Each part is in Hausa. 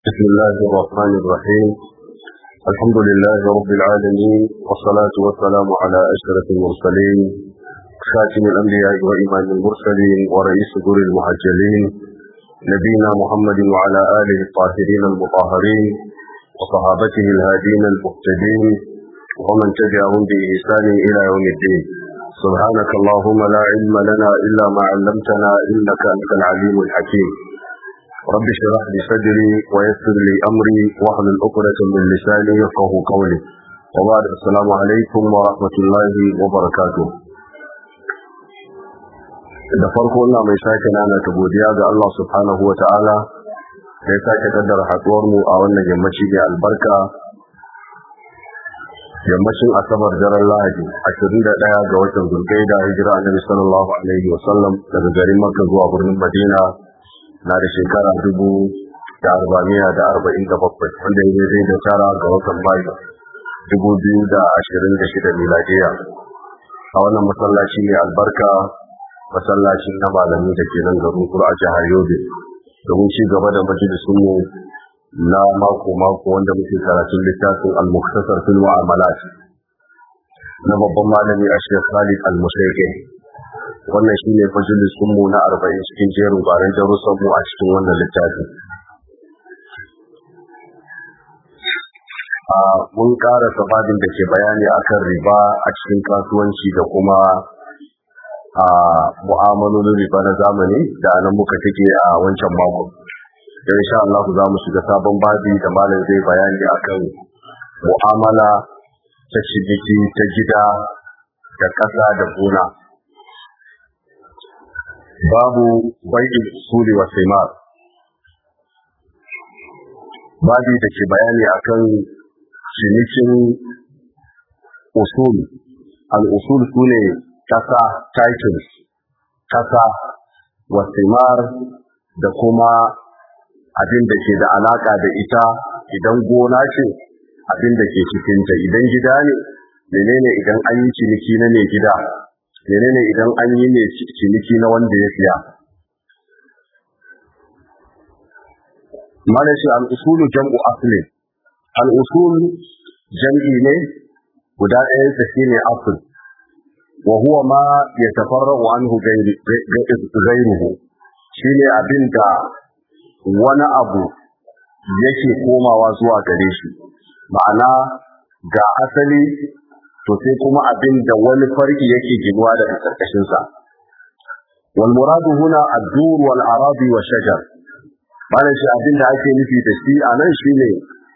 بسم الله الرحمن الرحيم الحمد لله رب العالمين والصلاة والسلام على أشرف المرسلين خاتم الأنبياء وإمام المرسلين ورئيس دور المهجلين نبينا محمد وعلى آله الطاهرين المطهرين وصحابته الهادين المهتدين ومن تبعهم بإحسان إلى يوم الدين سبحانك اللهم لا علم لنا إلا ما علمتنا إنك أنت العليم الحكيم رب اشرح لي صدري ويسر لي أمري واحلل عقدة من لساني يفقه قولي وبعد السلام عليكم ورحمة الله وبركاته da farko ina mai sake nana ta godiya ga Allah subhanahu wa ta'ala da ya sake kaddara haɗuwar mu a wannan yammaci da albarka yammacin asabar daren lahadi 21 ga watan zulkaida hijira annabi sallallahu alaihi wa sallam daga garin makka zuwa birnin madina na da shekara dubu da arba'amiya da arba'in da bakwai wanda ya zai da tara ga watan mayu dubu biyu da ashirin da shida miladiya a wannan masallaci mai albarka masallacin na malami da ke nan garin kura a jihar yobe domin ci gaba da majalisunmu na mako-mako wanda muke karatun littafin al-muktasar fil mu'amalat na babban malami a shekh Khalid al-Musaike wannan shine majalisun mu na 40 cikin jerin gwaran darussan mu a cikin wannan littafi a mun ƙara sababin da ke bayani akan riba a cikin kasuwanci da kuma a mu'amalolin riba na zamani da nan muka take a wancan mako da insha Allah za mu shiga sabon babi da malam zai bayani akan mu'amala ta ciniki ta gida da ƙasa da gona babu bai'in usuli wa simar babi da ke bayani akan cinikin usul al-usul sune ƙasa titles ƙasa wa simar da kuma abin da ke da alaka da ita idan gona ce abin da ke cikinta idan gida ne menene idan an yi ciniki na mai gida menene idan an yi ne ciniki na wanda ya siya mana shi al'usulu jam'u aslin al'usul jam'i ne guda ɗayan sa shine asl wa huwa ma yatafarra'u anhu ghayruhu shine abin da wani abu yake komawa zuwa gare shi ma'ana ga asali to sai kuma abin da wani farki yake ginuwa daga karkashin sa wal muradu huna ad-dur wal aradi wa shajar bana shi abin da ake nufi da shi anan shine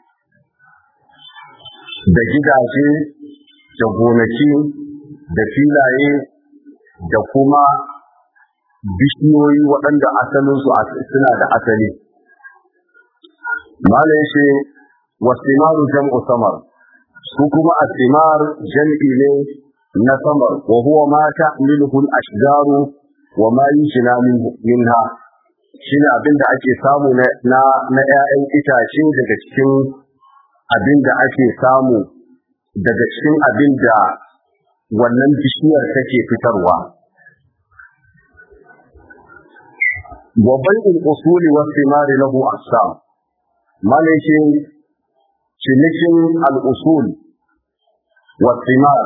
da gidaje da gonaki da filaye da kuma bishiyoyi waɗanda asalinsu suna da asali mala yace wasimaru jam'u samar su kuma asimar jam'i ne na samar wa huwa ma ta'miluhu al-ashjaru wa ma yujna minha shine abin da ake samu na na ƴaƴan itace daga cikin abin da ake samu daga cikin abin da wannan bishiyar take fitarwa wa bai'ul usuli was thimari lahu aqsam malakin cinikin al-usul was thimar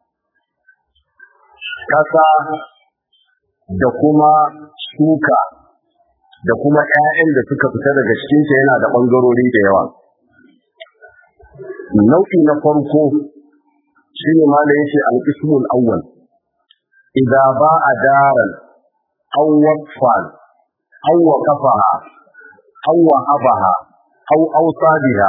kasa da kuma shuka da kuma ƴaƴan da suka fita daga cikin ta yana da bangarori da yawa nau'i na farko shine malai yace al-qismul awwal idza ba'a daran aw waqfan أو وقفها أو وهبها أو أوصى بها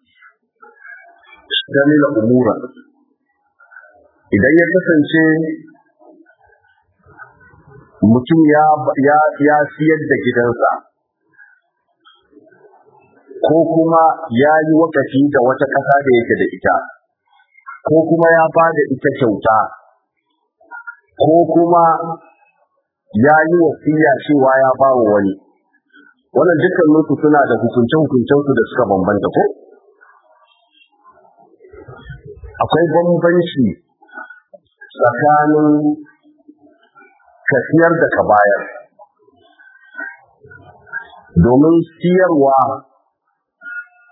اشتمل أمورا idan ya kasance mutum ya siyar da gidansa ko kuma ya yi wakafi da wata ƙasa da yake da ita ko kuma ya ba da ita kyauta ko kuma ya yi wasiya cewa ya ba wa wani wannan dukkan su suna da hukunce-hukuncen su da suka bambanta ko akwai bambanci tsakanin ka siyar da ka bayar domin siyarwa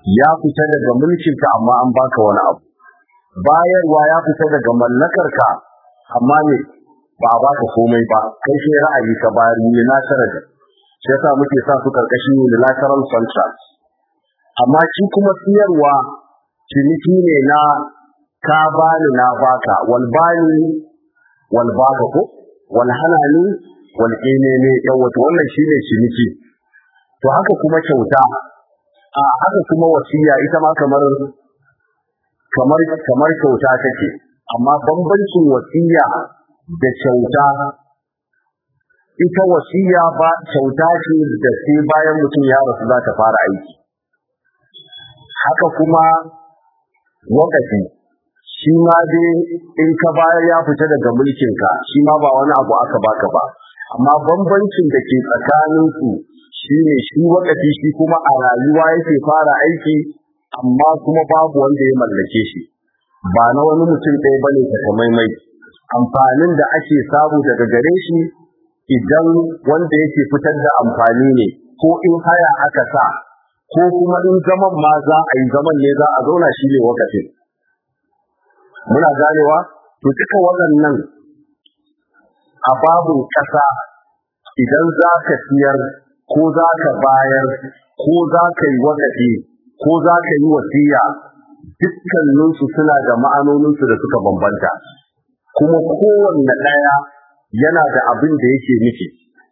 ya fita daga mulkinka amma an baka wani abu bayarwa ya fita daga mallakarka amma ne ba a baka komai ba kai sai ra'ayi ka bayar ne na da shi yasa muke sa su karkashin unilateral contract amma shi kuma siyarwa ciniki ne na ka bani na baka wal bani wal baka ko wal hanani wal ne yawa to wannan shine ciniki to haka kuma kyauta a haka kuma wasiya ita ma kamar kamar kamar kyauta take amma bambancin wasiya da kyauta ita wasiya ba kyauta ce da sai bayan mutum ya rasu za ta fara aiki haka kuma wakafi shi ma dai in ka bayar ya fita daga mulkinka shi ma ba wani abu aka baka ba amma bambancin da ke tsakaninsu shine shi wakafi shi kuma a rayuwa yake fara aiki amma kuma babu wanda ya mallake shi ba na wani mutum ɗaya bane takamaimai amfanin da ake samu daga gare shi idan wanda yake fitar da amfani ne ko in haya aka sa ko kuma in zaman ma za a yi zaman ne za a zauna shi ne wakafin muna ganewa to duka waɗannan a babin ƙasa idan za ka siyar ko za ka bayar ko za ka yi wakafi ko za ka yi wasiya dukkaninsu suna da ma'anoninsu da suka bambanta kuma kowanne ɗaya yana da abin da yake nufi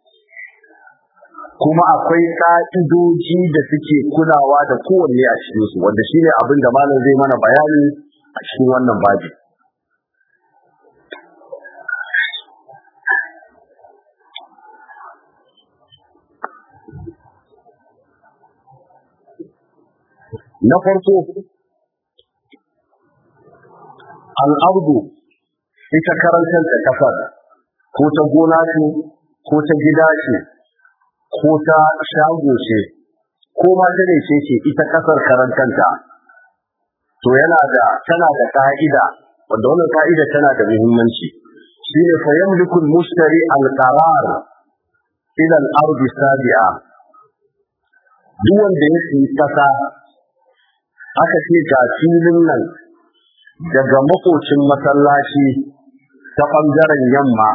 kuma akwai ƙa'idoji da suke kulawa da kowanne a cikinsu wanda shi ne abin da malam zai mana bayani a cikin wannan babi na farko al'ardu ita karantar da kasar ko ta gona ce ko ta gida ce ko ta shago ce ko ma ta ne ce ce ita kasar karantanta to yana da tana da ka'ida wanda wannan ka'ida tana da muhimmanci shine fa yamliku al-mushtari al-qarar ila al-ardi sabi'a duk wanda ya yi kasa aka ce ga filin nan daga makocin masallaci ta ɓangaren yamma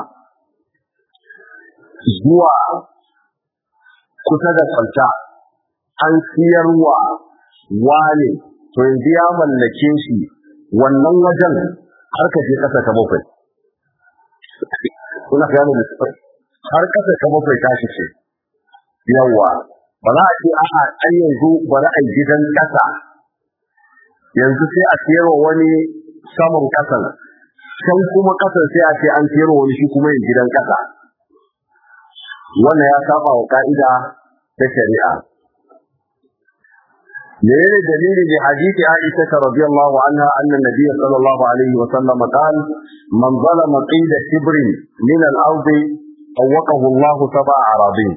zuwa kusa da kwanta an siyarwa wane to yanzu ya mallake shi wannan wajen har ka je ƙasa ta bakwai kuna gane da har ƙasa ta bakwai tashi ce yawa ba za a ce a'a an yanzu bari a gidan ƙasa yanzu sai a siyarwa wani saman kasan can kuma kasan sai a ce an siyarwa wani shi kuma yin gidan kasa wannan ya saba wa ka'ida ta shari'a menene dalili da hadisi Aisha ta radiyallahu anha anna nabiy sallallahu alaihi wa sallam qal man zalama qida shibrin min al-ard awaqahu Allah sab'a aradin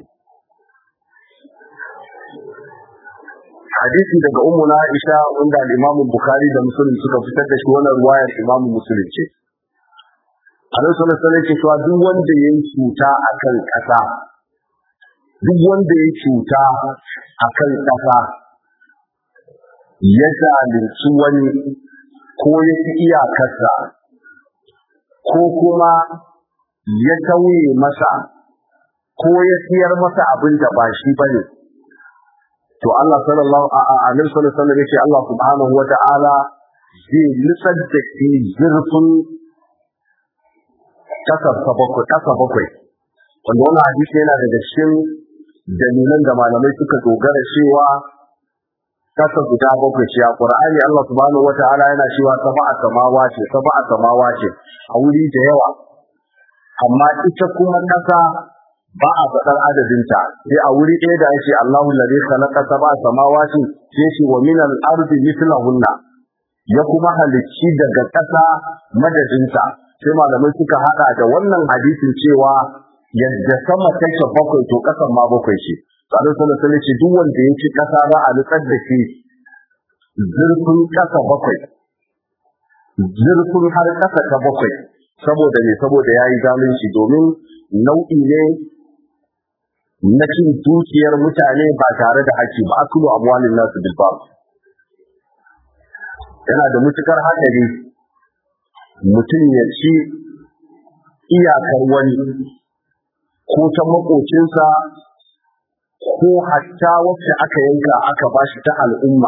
hadisi daga ummu na Aisha wanda al-Imam Bukhari da Muslim suka fitar da shi wannan ruwayar Imam Muslim ce Annabi sallallahu alaihi wasallam cewa duk wanda yayi cuta akan kasa duk wanda yayi cuta akan kasa ya zalunci wani ko ya fi iyakarsa ko kuma ya tauye masa ko ya siyar masa abin da ba shi bane to Allah sallallahu alaihi wasallam yace Allah subhanahu wata'ala zai nutsar da shi zurfin kasar bakwai kasa bakwai wanda wannan hadisi yana daga cikin dalilan da malamai suka dogara cewa kasa guda bakwai ce a Qur'ani Allah subhanahu wata'ala yana cewa sab'a samawa ce sab'a samawa ce a wuri da yawa amma ita kuma kasa ba a faɗar adadinta sai a wuri ɗaya da ake Allahu ladhi khalaqa sab'a samawati sai shi wa min al-ardi mithlahunna ya kuma halicci daga ƙasa madadinta sai malamai suka hada da wannan hadisin cewa yadda sama take bakwai to ƙasan ma bakwai ce Sa'adu sallallahu alaihi ce duk wanda ya ci ƙasa za a nutsar da shi zurfin ƙasa bakwai zurfin har ƙasa ta bakwai saboda ne saboda ya yi zalunci domin nau'i ne na cin dukiyar mutane ba tare da haƙƙi ba akulu amwalin nasu bil batil yana da matukar haɗari mutum ya ci iyakar wani ko ta makocinsa ko hatta wacce aka yanka aka bashi ta al'umma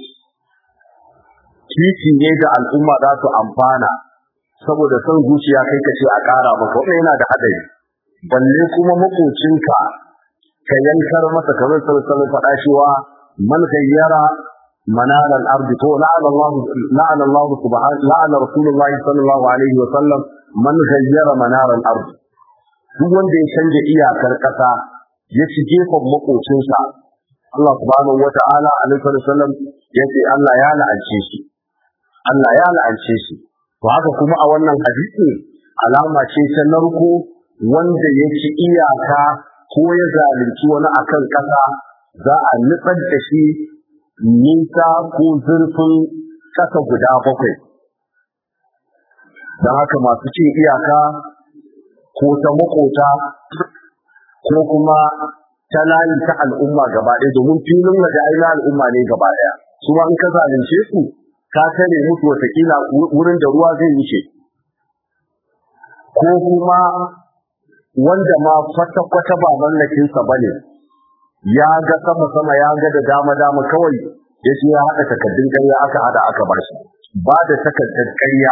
titi ne da al'umma za su amfana saboda son zuciya kai ka ce a ƙara maka wannan yana da haɗari balle kuma makocinka ka yankar masa kamar sallallahu faɗa cewa man gayyara منال الأرض لعن الله لعن الله سبحانه لعن رسول الله صلى الله عليه وسلم من غير منار الأرض duk wanda ya canja iyakar ƙasa ya ci gefen makocinsa Allah subhanahu wata'ala alaihi wasallam ya ce Allah ya la'ance shi Allah ya la'ance shi to haka kuma a wannan hadisi alama ce ta narko wanda ya ci iyaka ko ya zalunci wani akan ƙasa za a nutsar da shi nisa ko zurfin ƙasa guda bakwai don haka masu cin iyaka ko ta makota ko kuma ta layi ta al'umma gaba ɗaya domin filin waje ai na al'umma ne gaba ɗaya su ma in ka zalunce su ka tare musu watakila wurin da ruwa zai wuce ko kuma wanda ma kwata-kwata ba mallakinsa ba ne ya ga sama-sama ya ga da dama-dama kawai ya ce ya haɗa takardun ƙarya aka haɗa aka bar shi ba da takardar ƙarya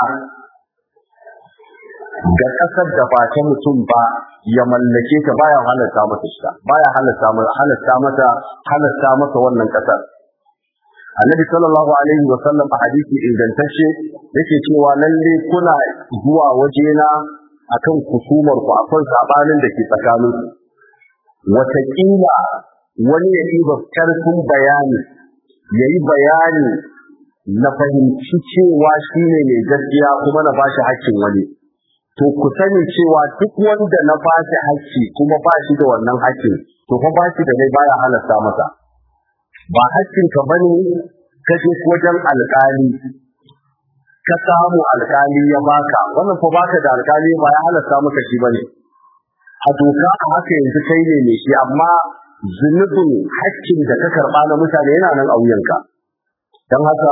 ga ƙasar da ba ta mutum ba ya mallake ta baya halatta mata shi baya halatta mata halatta mata halatta masa wannan ƙasar Annabi sallallahu alaihi wa sallam a hadisi ingantacce yake cewa lalle kuna zuwa wajena akan kusumar ku akan sabanin da ke tsakanin ku wataƙila wani ya ɗiba ƙarfin bayani ya yi bayani na fahimci cewa shi ne mai gaskiya kuma na bashi haƙƙin wani to ku sani cewa duk wanda na bashi haƙƙi kuma ba shi da wannan haƙƙin to fa ba shi da dai baya halasta masa ba haƙƙin ka bane ka je wajen alƙali ka samu alƙali ya baka wannan fa baka da alƙali ba ya halasta maka shi bane a doka a haka yanzu kai ne mai shi amma zunubin haƙƙin da ka karɓa na mutane yana nan a wuyanka don haka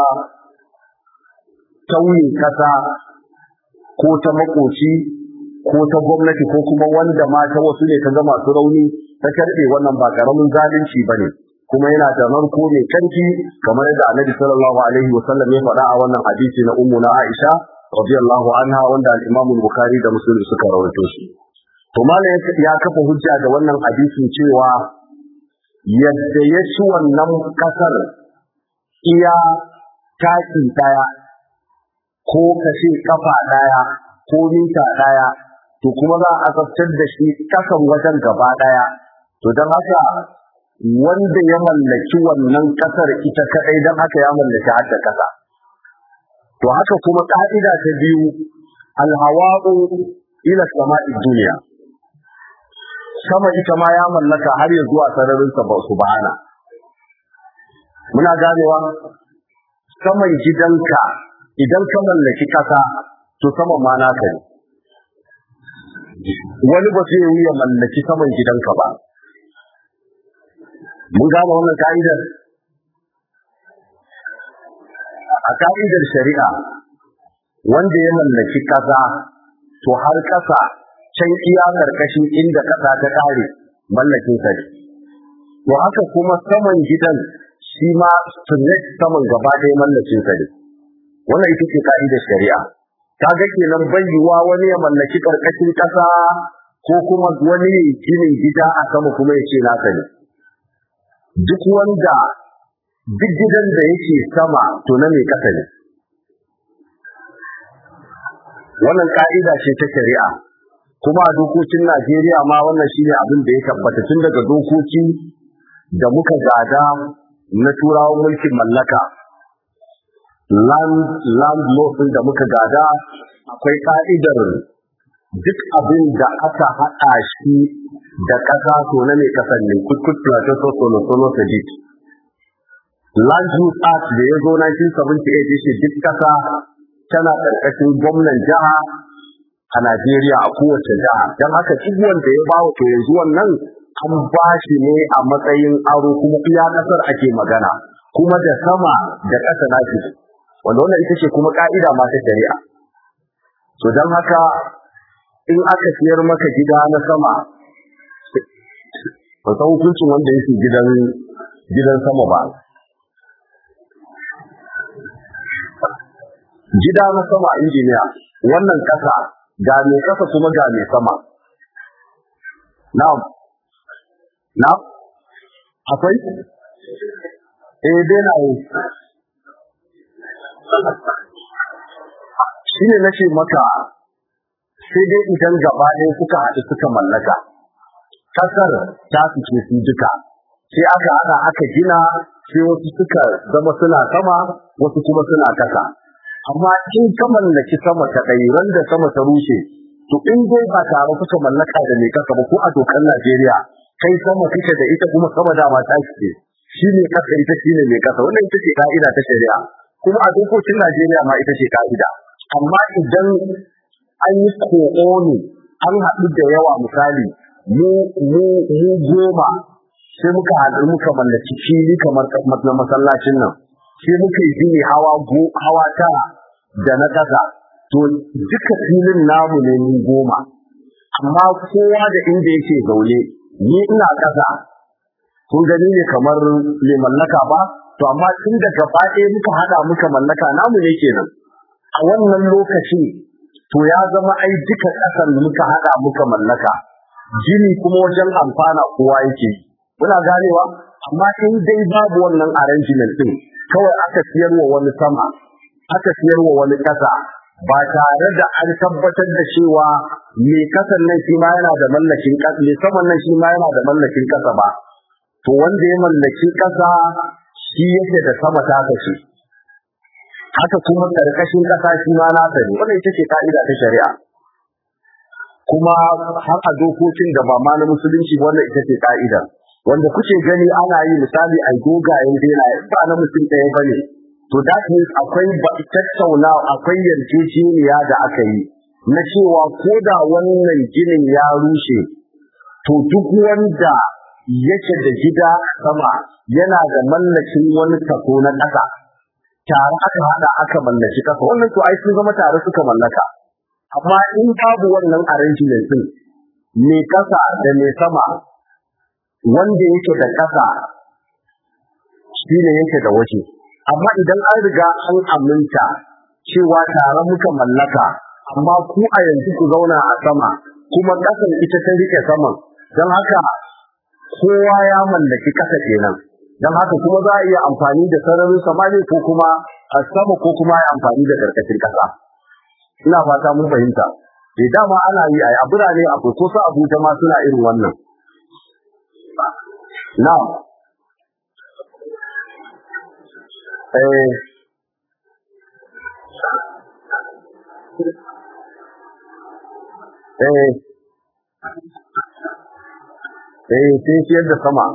tauye kasa ko ta makoci ko ta gwamnati ko kuma wanda ma ta wasu ne ta ga masu rauni ta karɓe wannan ba ƙaramin zalunci ba ne kuma yana da narko mai kanki kamar yadda annabi sallallahu alaihi wa sallam ya faɗa a wannan hadisi na ummu na Aisha radiyallahu anha wanda al-Imam Bukhari da Muslim suka rawaito shi to malam ya kafa hujja da wannan hadisin cewa yadda ya ci wannan kasar iya taki daya ko kashe kafa daya ko mita daya to kuma za a tsaftar da shi kasan wajen gaba daya to don haka wanda ya mallaki wannan kasar ita kadai don haka ya mallaki hadda kasa to haka kuma ka'ida ta biyu alhawa'u ila sama'i duniya sama ita ma ya mallaka har ya zuwa sararin sa ba subhana muna ganewa saman gidanka idan ka mallaki kasa to saman ma naka ne wani ba zai yi ya mallaki saman gidanka ba mun gane wannan ka'idar a ka'idar shari'a wanda ya mallaki kasa to har kasa can iya karkashin inda kasa ta kare mallakin sa to haka kuma saman gidan shi ma straight saman gaba ɗaya mallakin sa ne wannan ita ce ka'idar shari'a kaga kenan bayyuwa wani ya mallaki karkashin kasa ko kuma wani ya ginin gida a sama kuma ya ce nasa ne duk wanda duk gidan da yake sama to na mai kasa ne wannan ka'ida ce ta shari'a kuma a dokokin Najeriya ma wannan shine abin da ya tabbata tun daga dokoki da muka gada na turawan mulkin mallaka land land law da muka gada akwai ka'idar duk abin da aka haɗa shi da ƙasa to na mai ƙasar ne kutkut plateau so solo solo sadiq land use act da ya zo 1978 ya ce duk ƙasa tana ƙarƙashin gwamnan jiha a Najeriya a kowace jiha don haka duk wanda ya bawa to yanzu wannan an ba shi ne a matsayin aro kuma iya ƙasar ake magana kuma da sama da ƙasa na shi wanda wannan ita ce kuma ka'ida ma ta shari'a to don haka in aka siyar maka gida na sama ba san hukuncin wanda yake gidan gidan sama ba gida na sama injiniya wannan kasa ga mai kasa kuma ga mai sama na'am na'am akwai eh dai na yi shine nace maka sai dai idan gaba ɗaya suka haɗu suka mallaka kasar ta fice su duka sai aka haɗa aka gina sai wasu suka zama suna sama wasu kuma suna kasa amma in ka mallaki sama ta ɗai ran da sama ta rushe to in dai ba tare kuka mallaka da mai kasa ba ko a dokar Najeriya kai sama kike da ita kuma sama dama ta ce shi ne kasa ita shi ne mai kasa wannan ita ce ka'ida ta shari'a kuma a dokokin Najeriya ma ita ce ka'ida amma idan an yi ko'oni an haɗu da yawa misali mu mu mu goma sai muka haɗu muka mallaki fili kamar na masallacin nan sai muka yi gini hawa go hawa tara da na ƙasa to duka filin namu ne mu goma amma kowa da inda yake zaune ni ina ƙasa kun gani ne kamar mai mallaka ba to amma tun da gaba ɗaya muka haɗa muka mallaka namu ne kenan a wannan lokaci to ya zama ai duka ƙasan muka haɗa muka mallaka gini kuma wajen amfana kowa yake muna ganewa amma in dai babu wannan arrangement din kawai aka siyarwa wani sama aka siyarwa wani ƙasa ba tare da an tabbatar da cewa mai kasan nan shi ma yana da mallakin ƙasa mai saman nan shi ma yana da mallakin ƙasa ba to wanda ya mallaki ƙasa shi yake da sama ta kashe haka kuma karkashin ƙasa shi ma nasa ne wannan ita ce ka'ida ta shari'a kuma har a dokokin da ba ma na musulunci wannan ita ce ka'ida wanda kuke gani ana yi misali a dogayen dela ba na mutum ɗaya ba ne to that means akwai tattauna akwai yarjejeniya da aka yi na cewa ko da wannan ginin ya rushe to duk wanda yake da gida sama yana da mallakin wani tako na ƙasa tare aka hada aka mallaki ƙasa wannan to ai sun zama tare suka mallaka amma in babu wannan arrangement din mai ƙasa da mai sama wanda yake da ƙasa shi ne yake da waje amma idan an riga an aminta cewa tare muka mallaka amma ku a yanzu ku zauna a sama kuma ƙasan ita ta rike saman don haka kowa ya mallaki ƙasa kenan don haka kuma za a iya amfani da sararin samani ko kuma a sama ko kuma ya amfani da karkashin ƙasa ina fata mun fahimta da dama ana yi a birane akwai ko su abuja ma suna irin wannan na eh eh eh sai siyar da sama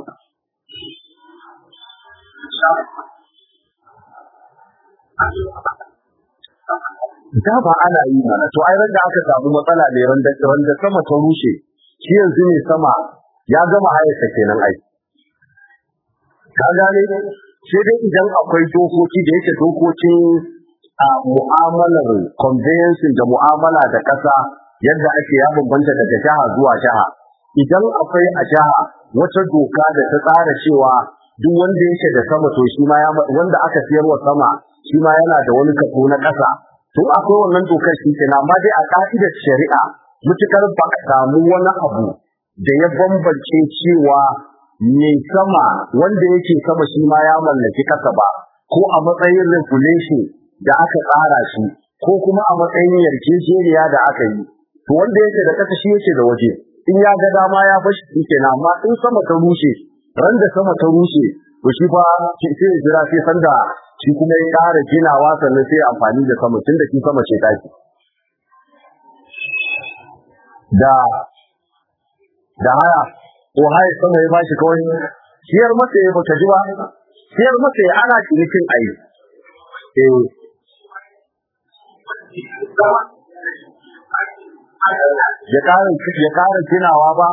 da ba ana yi mana to ai da aka samu matsala ne randa randa sama ta rushe shi yanzu ne sama ya gama hayarsa kenan ai ka gane sai dai idan akwai dokoki da yake dokokin a mu'amalar conveyancing da mu'amala da ƙasa yadda ake ya bambanta daga jiha zuwa jiha idan akwai a jiha wata doka da ta tsara cewa duk wanda yake da sama to shi ma wanda aka siyarwa sama shi ma yana da wani kaso na ƙasa to akwai wannan dokar shi kenan amma dai a ka'idar shari'a mutukar ba a samu wani abu da ya bambance cewa mai sama wanda yake sama shi ma ya mallaki kasa ba ko a matsayin regulation da aka tsara shi ko kuma a matsayin yarjejeniya da aka yi to wanda yake da kasa shi yake da waje in ya ga dama ya bashi shi kenan amma in sama ta rushe ran da sama ta rushe to shi fa sai ya jira sai sanda shi kuma ya ƙara ginawa sannan sai amfani da sama tun da shi sama ce taki da da haya ko haya sama ya bashi kawai siyar masa ya baka ji ba siyar masa ya ana cinikin ayi eh ya ƙara ya ƙara ginawa ba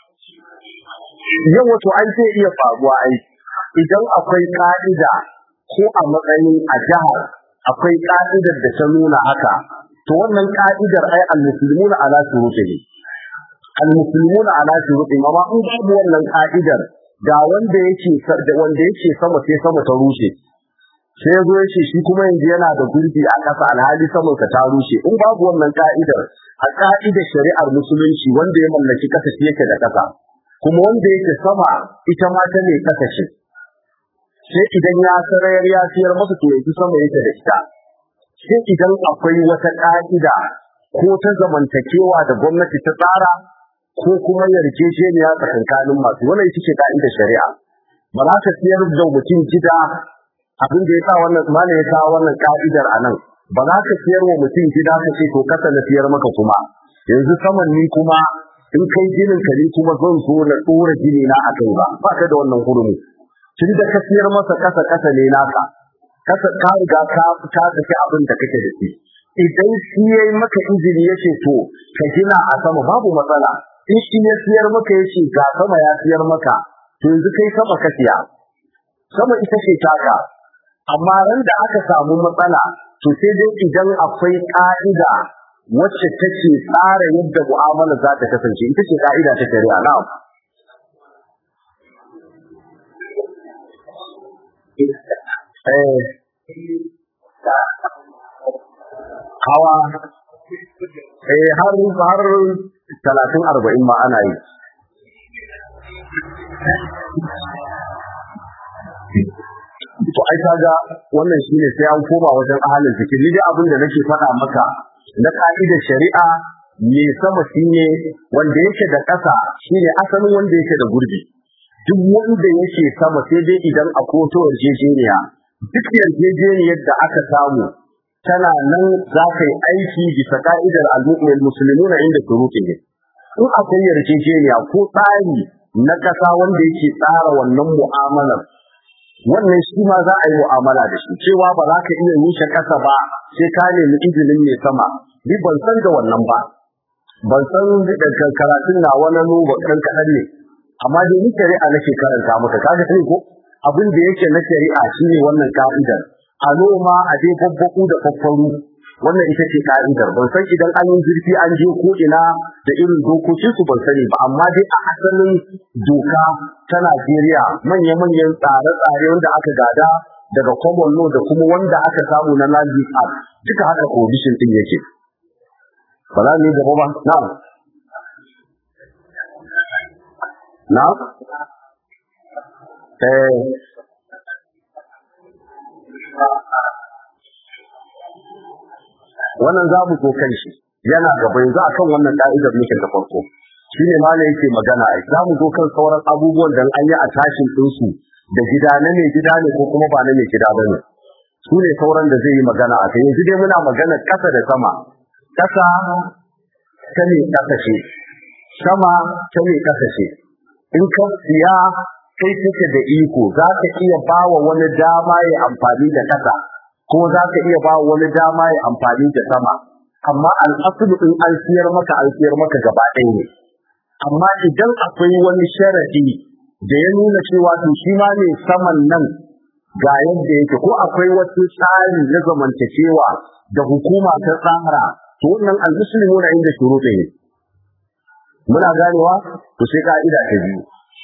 yau wato an sai iya faruwa ai idan akwai ka'ida ko a matsayin a jihar akwai ka'idar da ta nuna haka to wannan ka'idar ai al-muslimuna ala shurutihi al-muslimuna ala shurutihi amma in babu wannan ka'idar ga wanda yake da wanda yake sama sai sama ta rushe sai ya zo ya ce shi kuma yanzu yana da gurbi a ƙasa alhali saman ka ta rushe in babu wannan ka'idar a ka'idar shari'ar musulunci wanda ya mallaki ƙasa shi yake da ƙasa kuma wanda yake sama ita ma ta ne ƙasa ce sai idan ya sarayar ya siyar masa to yanzu sama yake da ita sai idan akwai wata ƙa'ida ko ta zamantakewa da gwamnati ta tsara ko kuma yarjejeniya tsakankanin masu wannan ita ce ka'idar shari'a ba za ka siyar da mutum gida abin da ya sa wannan malam ya kawo wannan ka'idar a nan ba za ka siyar wa mutum gida ka ce to kasa na siyar maka kuma yanzu saman ni kuma in kai ginin ka ni kuma zan zo na dora gini na akai ba ba ka da wannan hurumi tun da ka siyar masa kasa kasa ne naka kasa ka riga ka ka saki abin da kake da shi idan shi yayi maka izini yace to ka gina a sama babu matsala in shi ya siyar maka yace ga sama ya siyar maka to yanzu kai sama ka siya sama ita ce taka amma ran da aka samu matsala to sai dai idan akwai ka'ida wacce take tsara yadda mu'amala za ta kasance ita ce ka'ida ta shari'a na'am eh hawa eh har har talatin arba'in ma ana yi to ai kaga wannan shine sai an koma wajen ahalin zikiri dai abin da nake faɗa maka na ka'idar shari'a me sama shine wanda yake da ƙasa shine asalin wanda yake da gurbi duk wanda yake sama sai dai idan a koto yarjejeniya duk yarjejeniyar da aka samu tana nan za ka yi aiki bisa ka'idar al-mu'min muslimuna inda shurutihi in akwai yarjejeniya ko tsari na ƙasa wanda yake tsara wannan mu'amalar wannan shi ma za a yi mu'amala da shi cewa ba za ka iya nishe ƙasa ba sai ka nemi izinin mai sama ni ban san da wannan ba ban san da karatun na wani nuba kan kaɗan ne amma dai ni shari'a nake karanta maka kaga sai ko abin da yake na shari'a shine wannan ka'idar a noma a je babbaku da faffaru wannan ita ce ka'idar ban san idan an yi zurfi an je ko ina da irin dokokin su ban sani ba amma dai a asalin doka ta Najeriya manya-manyan tsare-tsare wanda aka gada daga common law da kuma wanda aka samu na land use act duka haka condition din yake ba za mu yi gaba ba na'am na'am eh wannan za mu so kan shi yana gaba yanzu akan wannan ka'idar muke da farko shi ne malam yake magana ai za mu zo kan sauran abubuwan da an yi a tashin ɗinsu da gida na mai gida ne ko kuma ba na mai gida ba ne su ne sauran da zai yi magana a kai yanzu dai muna magana ƙasa da sama ƙasa ta ne ƙasa ce sama ta ne ƙasa ce in ka siya kai kake da iko za ka iya ba wa wani dama ya amfani da ƙasa ko za ka iya ba wani dama ya amfani da sama amma al'asulu in an siyar maka an siyar maka gaba ɗaya ne amma idan akwai wani sharadi da ya nuna cewa to shi ma ne saman nan ga yadda yake ko akwai wasu tsari na zamantakewa da hukuma ta tsara to wannan al-muslimu na inda shuruɗi ne muna ganewa to sai ka'ida ta biyu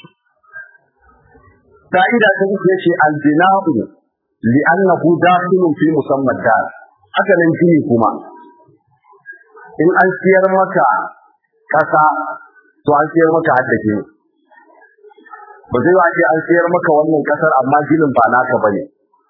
ka'ida ta biyu ce al-bina'u li'annahu dakhilun fi musamman dar haka nan gini kuma in an siyar maka kasa to an siyar maka haddake ba zai wace an siyar maka wannan kasar amma ginin ba naka bane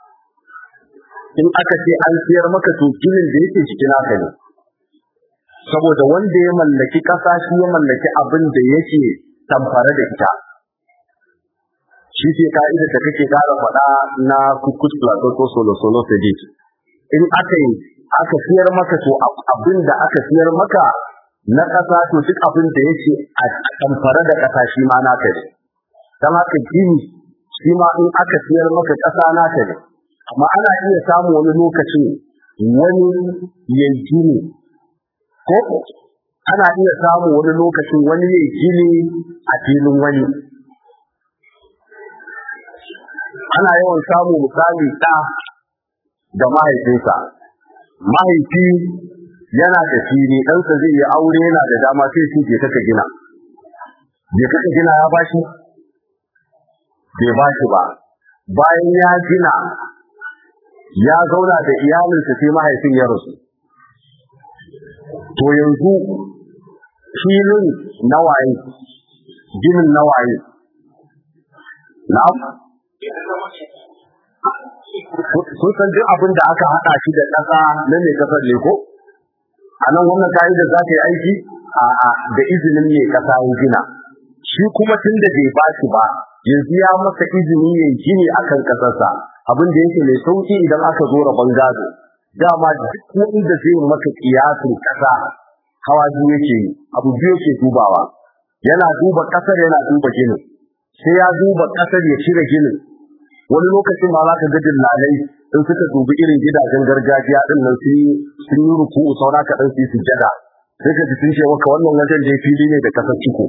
in aka ce an siyar maka to ginin da yake cikin naka ne saboda wanda ya mallaki kasa shi ya mallaki abin da yake tamfare da ita shi ce ka'idar da kake kara faɗa na kukus plateau ko solo solo sedit in aka yi aka siyar maka to abin da aka siyar maka na ƙasa to duk abin da yake a tamfare da ƙasa shi ma naka ne don haka gini shi ma in aka siyar maka ƙasa naka ne amma ana iya samun wani lokacin wani ya gini ko ana iya samun wani lokacin wani ya gini a filin wani ana yawan samu misali ɗa da mahaifinsa mahaifi yana da fili ɗansa zai yi aure yana da dama sai su je kaka gina je kaka gina ya bashi bai bashi ba bayan ya gina ya zauna da iyalinsa sai mahaifin ya rasu to yanzu filin nawaye ginin nawaye na'am kun san duk abin da aka haɗa shi da ƙasa na mai ƙasar ne ko a nan wannan ka'ida za ta yi aiki a da izinin mai ƙasa ya gina shi kuma tun da bai ba shi ba yanzu ya masa izini ya gini a kan ƙasarsa abin da yake mai sauƙi idan aka zo rabon gado dama duk wanda zai maka kiyasin ƙasa hawa biyu yake yi abu biyu yake dubawa yana duba ƙasar yana duba ginin sai ya duba ƙasar ya cire ginin wani lokacin ma za ka ga dillalai in suka dubi irin gidajen gargajiya din nan sun sun yi ruku'u saura ka dan su yi sujjada sai ka ji sun ce maka wannan wajen da fili ne da kasar ciko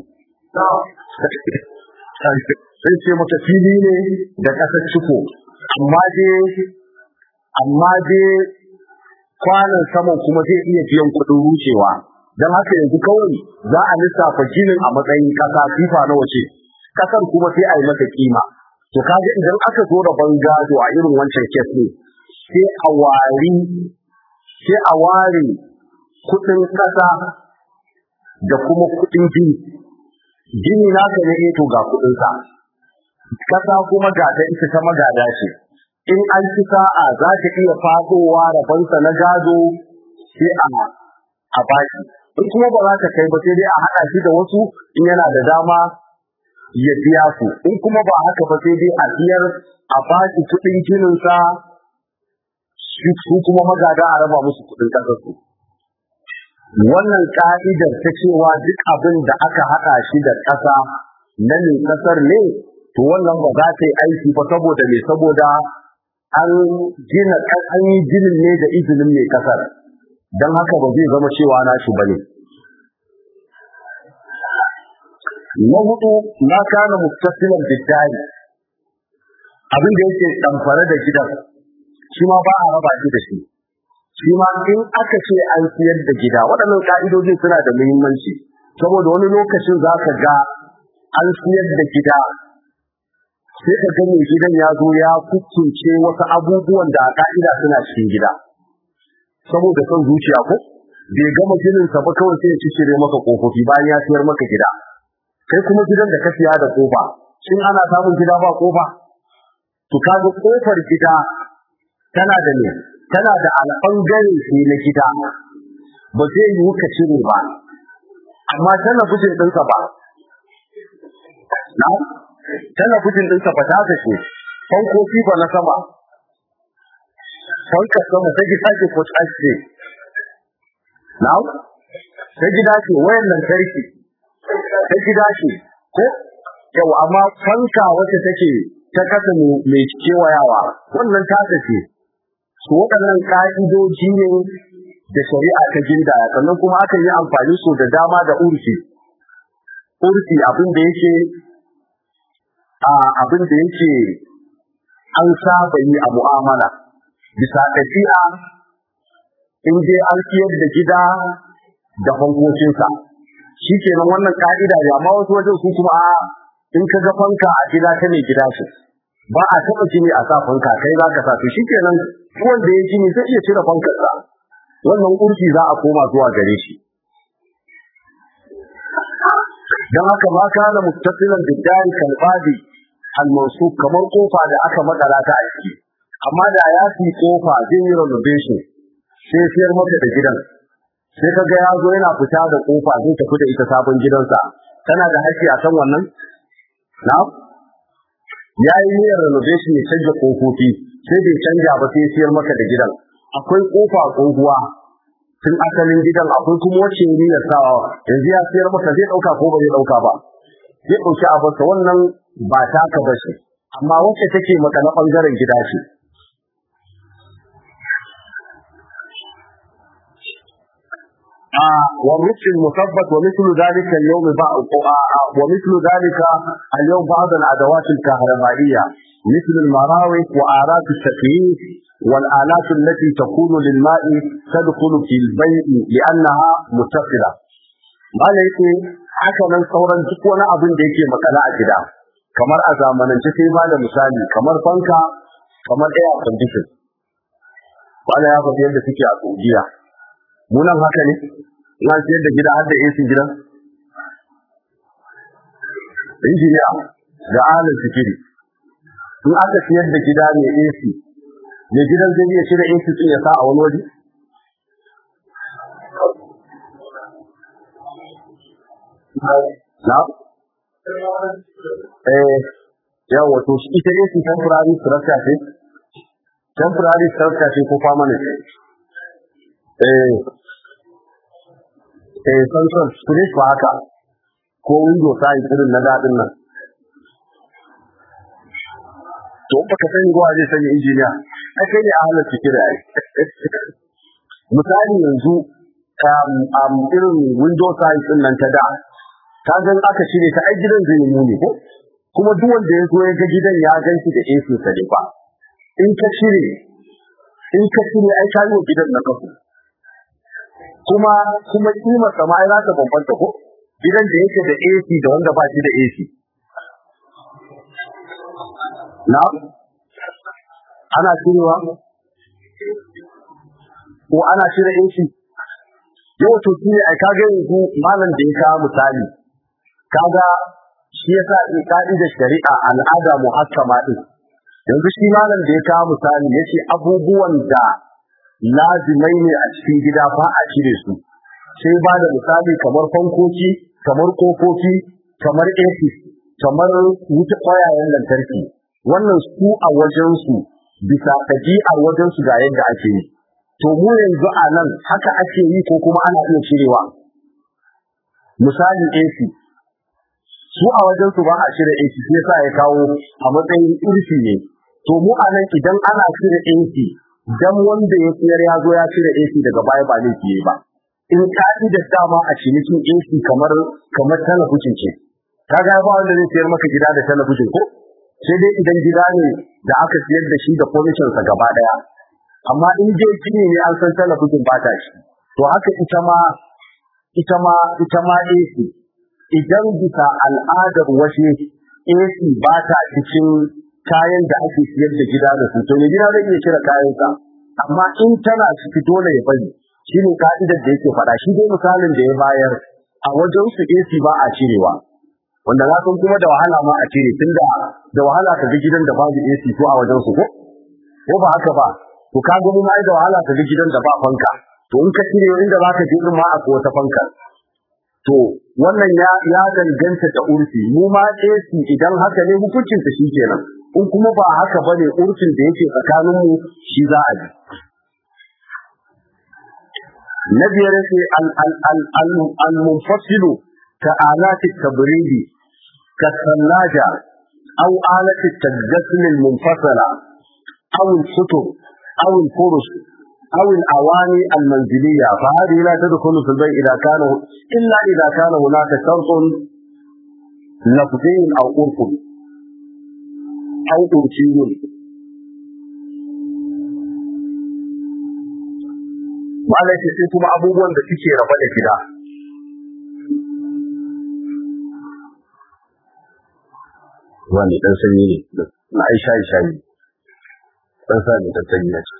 sai ce maka fili ne da kasar ciko amma dai amma dai kwanan saman kuma zai iya biyan kuɗin rucewa don haka yanzu kawai za a lissafa ginin a matsayin ƙasa fifa na wace ƙasar kuma sai a yi mata kima to kaga idan aka zo da bangado a irin wancan kes ne sai a wari sai a ware kudin kasa da kuma kudin gini gini naka ne to ga kudin sa kasa kuma ga ta ita ta magada ce in an ci sa'a za ta iya fadowa rabansa na gado sai a a baki in kuma ba za ta kai ba sai dai a haɗa shi da wasu in yana da dama ya biya su in kuma ba haka ba sai dai a biyar a baki kuɗin ginin sa su kuma magada a raba musu kuɗin ƙasar su wannan ka'idar ta cewa duk abin da aka haɗa shi da ƙasa na ne ƙasar ne to wannan ba za ta yi aiki ba saboda me saboda an gina an yi ginin ne da izinin mai ƙasar don haka ba zai zama cewa nashi bane na hudu na kana muttasilan biddari abin da yake damfare da gidan shi ma ba a raba shi da shi shi ma in aka ce an siyar da gida waɗannan ka'idojin suna da muhimmanci saboda wani lokacin za ka ga an siyar da gida sai ka ga mai gidan ya zo ya kukunce wasu abubuwan da a ka'ida suna cikin gida saboda son zuciya ko bai gama gininsa ba kawai sai ya ci shirye maka kofofi bayan ya siyar maka gida kai kuma gidan da ka siya da kofa shin ana samun gida ba kofa to kaga kofar gida tana da ne tana da alɓangare ne na gida ba zai yi ka cire ba amma tana gudun ɗinsa ba na tana gudun ɗinsa ba ta ce fankoki ba na sama fankar sama ta gida ce ko ta ce na ta gida ce wayan lantarki ta gida ce ko yau amma fanka wacce take ta kasa mai kewayawa wannan ta ce su waɗannan ƙa'idoji ne da shari'a ta gindaya sannan kuma aka yi amfani su da dama da urfi urfi abin da yake a abin da yake an saba yi a mu'amala bisa ɗabi'a in dai an siyar da gida da fankocinsa shi kenan wannan ka'ida ne amma wasu wajen su kuma a in ka ga fanka a gida ta ne gida ce ba a taɓa jini a sa fanka kai za ka sa to shi kenan wanda ya jini zai iya cire fankarsa wannan urfi za a koma zuwa gare shi don haka ma kana muttasilan biddari kalbadi almansub kamar kofa da aka makala ta aiki amma da ya fi kofa zai yi renovation sai siyar maka da gidan sai kaga ya zo yana fita da kofa zai tafi da ita sabon gidansa kana da haƙƙi a kan wannan na ya yi niyyar renovation ya canja kofofi sai bai canja ba sai siyar maka da gidan akwai kofa tsohuwa tun asalin gidan akwai kuma wacce ya niyyar sawa yanzu ya siyar maka zai ɗauka ko ba zai ɗauka ba zai ɗauki abarsa wannan ba taka ba ce amma wacce take maka na ɓangaren gida ce والرفع المثبت ومثل ذلك اليوم بعض ومثل ذلك اليوم بعض الادوات الكهربائيه مثل المراوح وآلات التكييف والآلات التي تكون للماء تدخل في البيع لأنها متصلة ما yake haka nan sauran duk wani abin da yake makala a gida kamar a zamanance sai ba da misali kamar fanka kamar air condition wala ya faɗi yadda suke a Saudiya mu nan haka ne ina siyar da gida har da AC gidan injiniya da alin sikiri in aka siyar da gida mai AC mai gidan zai iya shirya AC din ya sa a wani waje na eh yawa to shi ita AC temporary structure ce temporary structure ce ko permanent eh eh sansan kudin ba haka ko window size irin na daɗin nan to baka sani ruwa zai sani injiniya ai kai ne a halar ciki da ai misali yanzu um, irin window size din nan ta da ka ga aka shirye ta ai gidan zai yi muni ko kuma duk wanda ya zo ya ga gidan ya gan shi da AC sa ne ba in ka shirye in ka shirye ai ka yi wa gidan na kafu kuma kuma kima sama ai za ta bambanta ko gidan da yake da AC da wanda ba shi da AC na ana cirewa ko ana cire AC yau to shi ne ai kaga yanzu malam da ya kawo misali kaga shi yasa in ka'ida shari'a al'ada muhakkama din yanzu shi malam da ya kawo misali yace abubuwan da lazimai ne a cikin gida ba a cire su sai ba da misali kamar fankoki kamar kofofi kamar AC kamar wuta ƙwayayen lantarki wannan su a wajensu bisa ɗabi'ar wajensu ga yadda ake yi to mu yanzu a nan haka ake yi ko kuma ana iya cirewa misali AC su a wajensu ba a cire AC sai sa ya kawo a matsayin irfi ne to mu a nan idan ana cire AC dan wanda ya siyar ya zo ya cire AC daga baya ba zai fiye ba in ka'idar dama a cinikin AC kamar kamar talabijin ce kaga ba wanda zai siyar maka gida da talabijin ko sai dai idan gida ne da aka siyar da shi da furniture sa gaba daya amma in dai gini ne an san talabijin ba ta shi to haka ita ma ita ma ita ma AC idan bisa al'adar waje AC ba ta cikin kayan da ake siyar da gida da su to ne gida zai iya cire kayan sa amma in tana ciki dole ya bari shine ka'idar da yake faɗa shi dai misalin da ya bayar a wajen su AC ba a cirewa wanda na san kuma da wahala ma a cire tunda da wahala ka ga gidan da babu AC ko a wajen su ko ko ba haka ba to ka ga mai da wahala ka ga gidan da ba fanka to in ka cire inda zaka je din ma akwai wata fanka to wannan ya ya danganta da urfi mu ma AC idan haka ne hukuncin ta kenan in kuma ba haka bane urfin da yake tsakanin mu shi za a ji na biyar sai al al al al al munfasilu ka alati tabridi ka sallaja aw alati tajassul al munfasala aw al kutub aw al furus أو الأواني المنزلية فهذه لا تدخل في البيع إذا كان إلا إذا كان هناك شرط لفظي أو عرف أو عرفي Malai ce sai kuma abubuwan da suke raba da gida. Wani ɗan sanyi ne, na aisha isha ne, ɗan sa ne ɗan sanyi ne.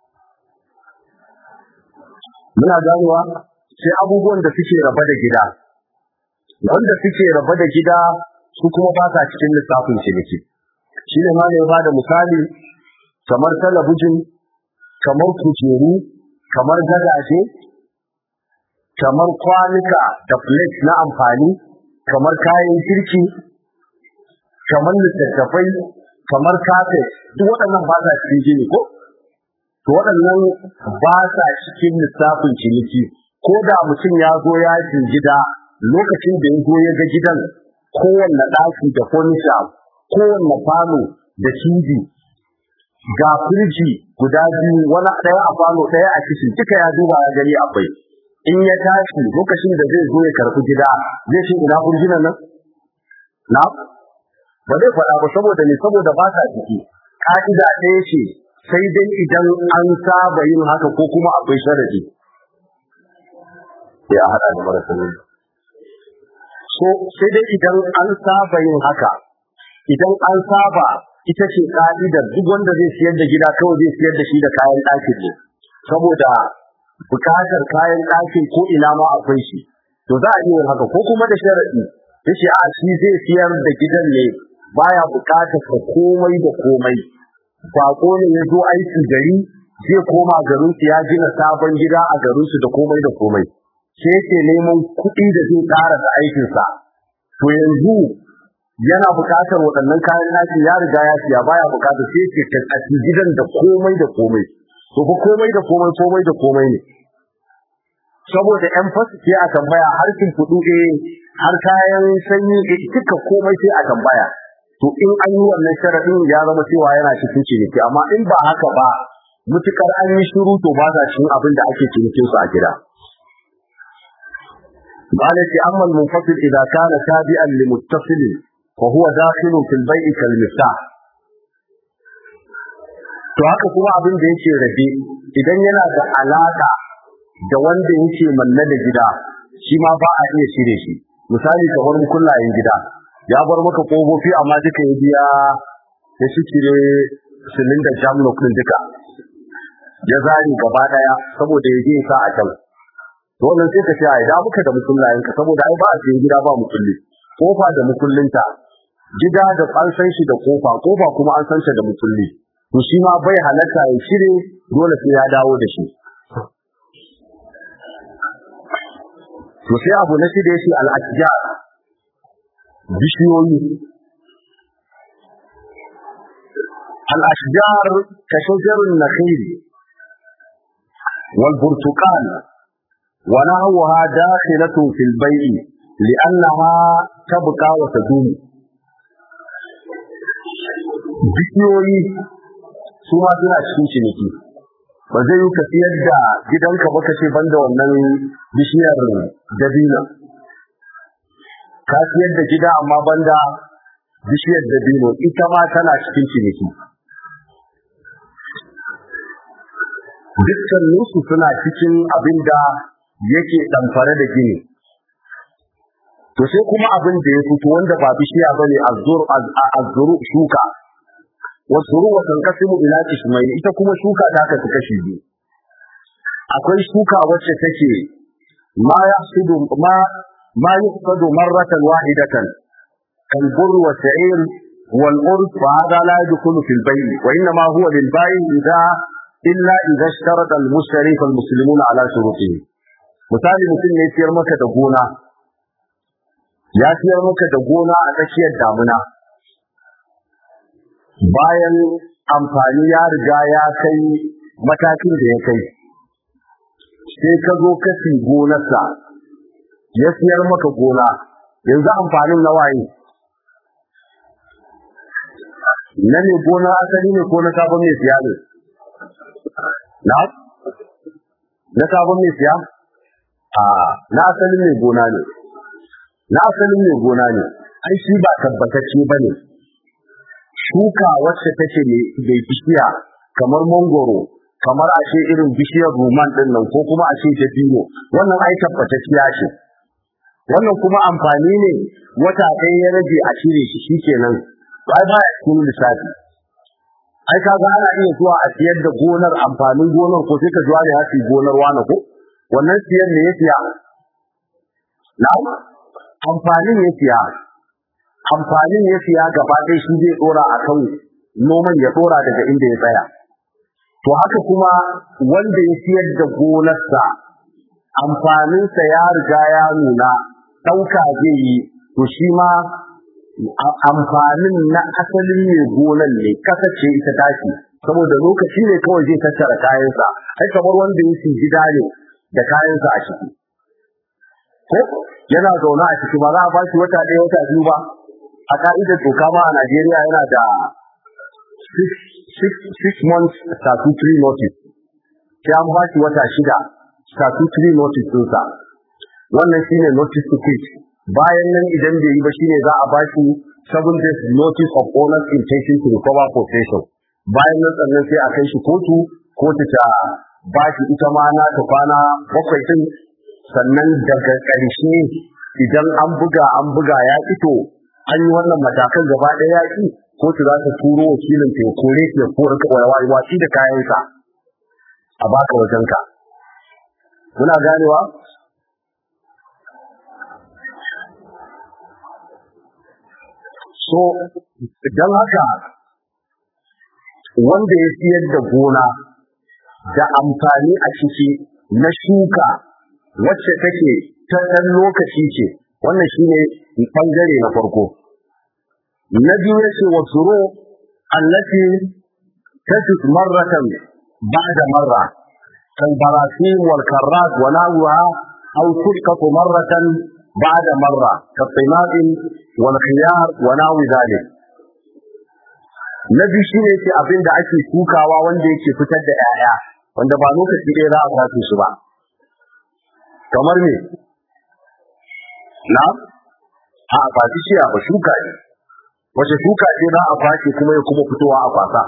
muna ganewa sai abubuwan da suke raba da gida wanda suke raba da gida su kuma ba sa cikin lissafin ciniki shi ne ma ne ba da misali kamar talabijin kamar kujeru kamar gadaje kamar kwanuka da plate na amfani kamar kayan kirki kamar littattafai kamar kafet duk waɗannan ba sa cikin gini ko to waɗannan ba sa cikin lissafin ciniki ko da mutum ya zo ya gida lokacin da ya zo ya ga gidan kowanne ɗaki da furnisha kowanne falo da TV ga firji guda biyu wani ɗaya a falo ɗaya a kishin duka ya duba ya gani akwai in ya tashi lokacin da zai zo ya karɓi gida zai ce ina firjinan nan na ba zai faɗa ba saboda ne saboda ba sa ciki ka'ida ɗaya ce sai dai idan an saba yin haka ko kuma akwai sharadi ya haɗa da marasa ne so sai dai idan an saba yin haka idan an saba ita ce ka'idar duk wanda zai siyar da gida kawai zai siyar da shi da kayan ɗakin ne saboda bukatar kayan ɗakin ko ina ma akwai shi to za a iya yin haka ko kuma da sharadi yace a shi zai siyar da gidan ne baya bukatar ka komai da komai bako ne ya zo aiki gari zai koma garin su ya gina sabon gida a garin su da komai da komai sai yake neman kuɗi da zai ƙara da aikin sa to yanzu yana bukatar waɗannan kayan naki ya riga ya siya baya bukatar sai yake tattaki gidan da komai da komai to ko komai da komai komai da komai ne saboda yan fasu sai a tambaya harkin kuɗu eh har kayan sanyi eh duka komai sai a tambaya to in an yi wannan sharadin ya zama cewa yana cikin ciniki amma in ba haka ba mutukar an yi shiru to ba za cikin abin da ake cinikin su a gida قالت أما المنفصل إذا كان تابعا لمتصل فهو داخل في البيع كالمفتاح to haka kuma abin da yake rabe idan yana da alaka da wanda yake manne da gida shi ma ba a iya shirye shi misali kamar kullayen gida ya bar maka kofofi amma duka ya biya ya shikire silindar jamlock din duka ya zari gaba daya saboda ya je sa a can to wannan sai ka ce ai da muka da mukullayen ka saboda ai ba a cikin gida ba mukulli kofa da mukullinta gida da an san shi da kofa kofa kuma an san shi da mukulli to shi ma bai halatta ya shire dole sai ya dawo da shi to sai abu na shida yace al-ashjar bishiyoyi al-ashjar ka shajarun nakhil wal burtuqal wa nahwaha dakhilatun fil bay'i li'annaha tabqa wa tadum bishiyoyi su ma suna cikin ciniki ba zai yi ka siyar da gidanka ba ka ce banda wannan bishiyar dabino ka siyar da gida amma banda bishiyar dabino ita ma tana cikin ciniki dukkan nusu suna cikin abin da yake ɗamfare da gini to sai kuma abin da ya fito wanda ba bishiya bane azzuru shuka wasuru wa tanqasimu ila ismail ita kuma shuka ta kasu kashi biyu akwai shuka wacce take ma yahsudu ma ma yuqsadu marratan wahidatan kal burr wa sa'ir wal urd wa hada la yadkhulu fil bay' wa inna ma huwa lil bay' idha illa idha ishtarata al mushtari fal muslimuna ala shurutihi misali mutum ne siyar maka da gona ya siyar maka da gona a tsakiyar damuna bayan amfani ya riga ya kai matakin da ya kai sai ka zo ka fi gonarsa ya siyar maka gona yanzu amfanin na waye na ne gona asali ne ko na sabon mai siya ne na na sabon mai siya a na asalin mai gona ne na asalin mai gona ne ai shi ba tabbatacce ba ne shuka wacce take mai bishiya kamar mangoro kamar a ce irin bishiyar ruman din nan ko kuma a ce dabino wannan ai tabbatacciya ce wannan kuma amfani ne wata ɗaya ya rage a cire shi shikenan ai ba ya cikin lissafi ai kaga ana iya zuwa a siyar da gonar amfanin gonar ko sai ka zuwa ne hasi gonar wani ko wannan siyar ne ya siya na'am amfanin ya siya amfanin ya siya gaba ɗaya shi zai ɗora a kan noman ya ɗora daga inda ya tsaya. To haka kuma wanda ya siyar da gonarsa amfaninsa ya riga ya nuna ɗauka zai yi to shi ma amfanin na asalin mai gonan ne kasa ce ita tashi saboda lokaci ne kawai zai tattara kayansa ai kamar wanda ya gida ne da kayansa a ciki ko yana zaune a ciki ba za a ba shi wata ɗaya wata biyu ba a ka'idar doka ma a Najeriya yana da six months statutory notice sai an ba shi wata shida statutory notice ɗinsa wannan shine notice to quit bayan nan idan bai yi ba shine za a ba shi seven days notice of owner's intention to recover possession bayan nan sannan sai a kai shi kotu kotu ta ba shi ita ma na ta kwana bakwai din sannan daga ƙarshe idan an buga an buga ya fito an yi wannan matakan gaba ɗaya ya ƙi kotu za ta turo wakilin ta ya kore ya kore kawai watsi da kayansa a baka wajenka muna ganewa so don haka wanda ya siyar da gona da amfani a ciki na shuka wacce take ta ɗan lokaci ce wannan shine ɓangare na farko na biyu ya ce wa tsoro allati tasis marratan ba'da marra kan barasim wal karrat wa nahwa aw tusqatu marratan ba'da marra ka timadin wal khiyar wa nahwi dhalik na biyu shine ce abin da ake shukawa wanda yake fitar da 'ya'ya wanda ba lokaci ɗaya za a kwace su ba kamar me na a kwaci shiya ba shuka ne wace shuka ce za a kwace kuma ya kuma fitowa a kwasa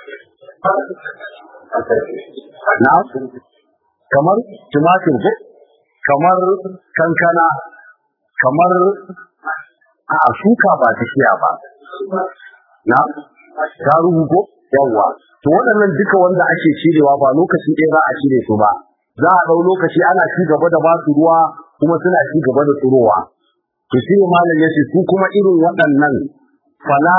na kamar tumatir ko kamar kankana kamar a shuka ba ta shiya ba na ta ko yawwa to waɗannan duka wanda ake cirewa ba lokaci ɗaya za a cire su ba za a ɗau lokaci ana ci gaba da ba su ruwa kuma suna ci gaba da tsirowa to shi ne malam ya ce su kuma irin waɗannan fala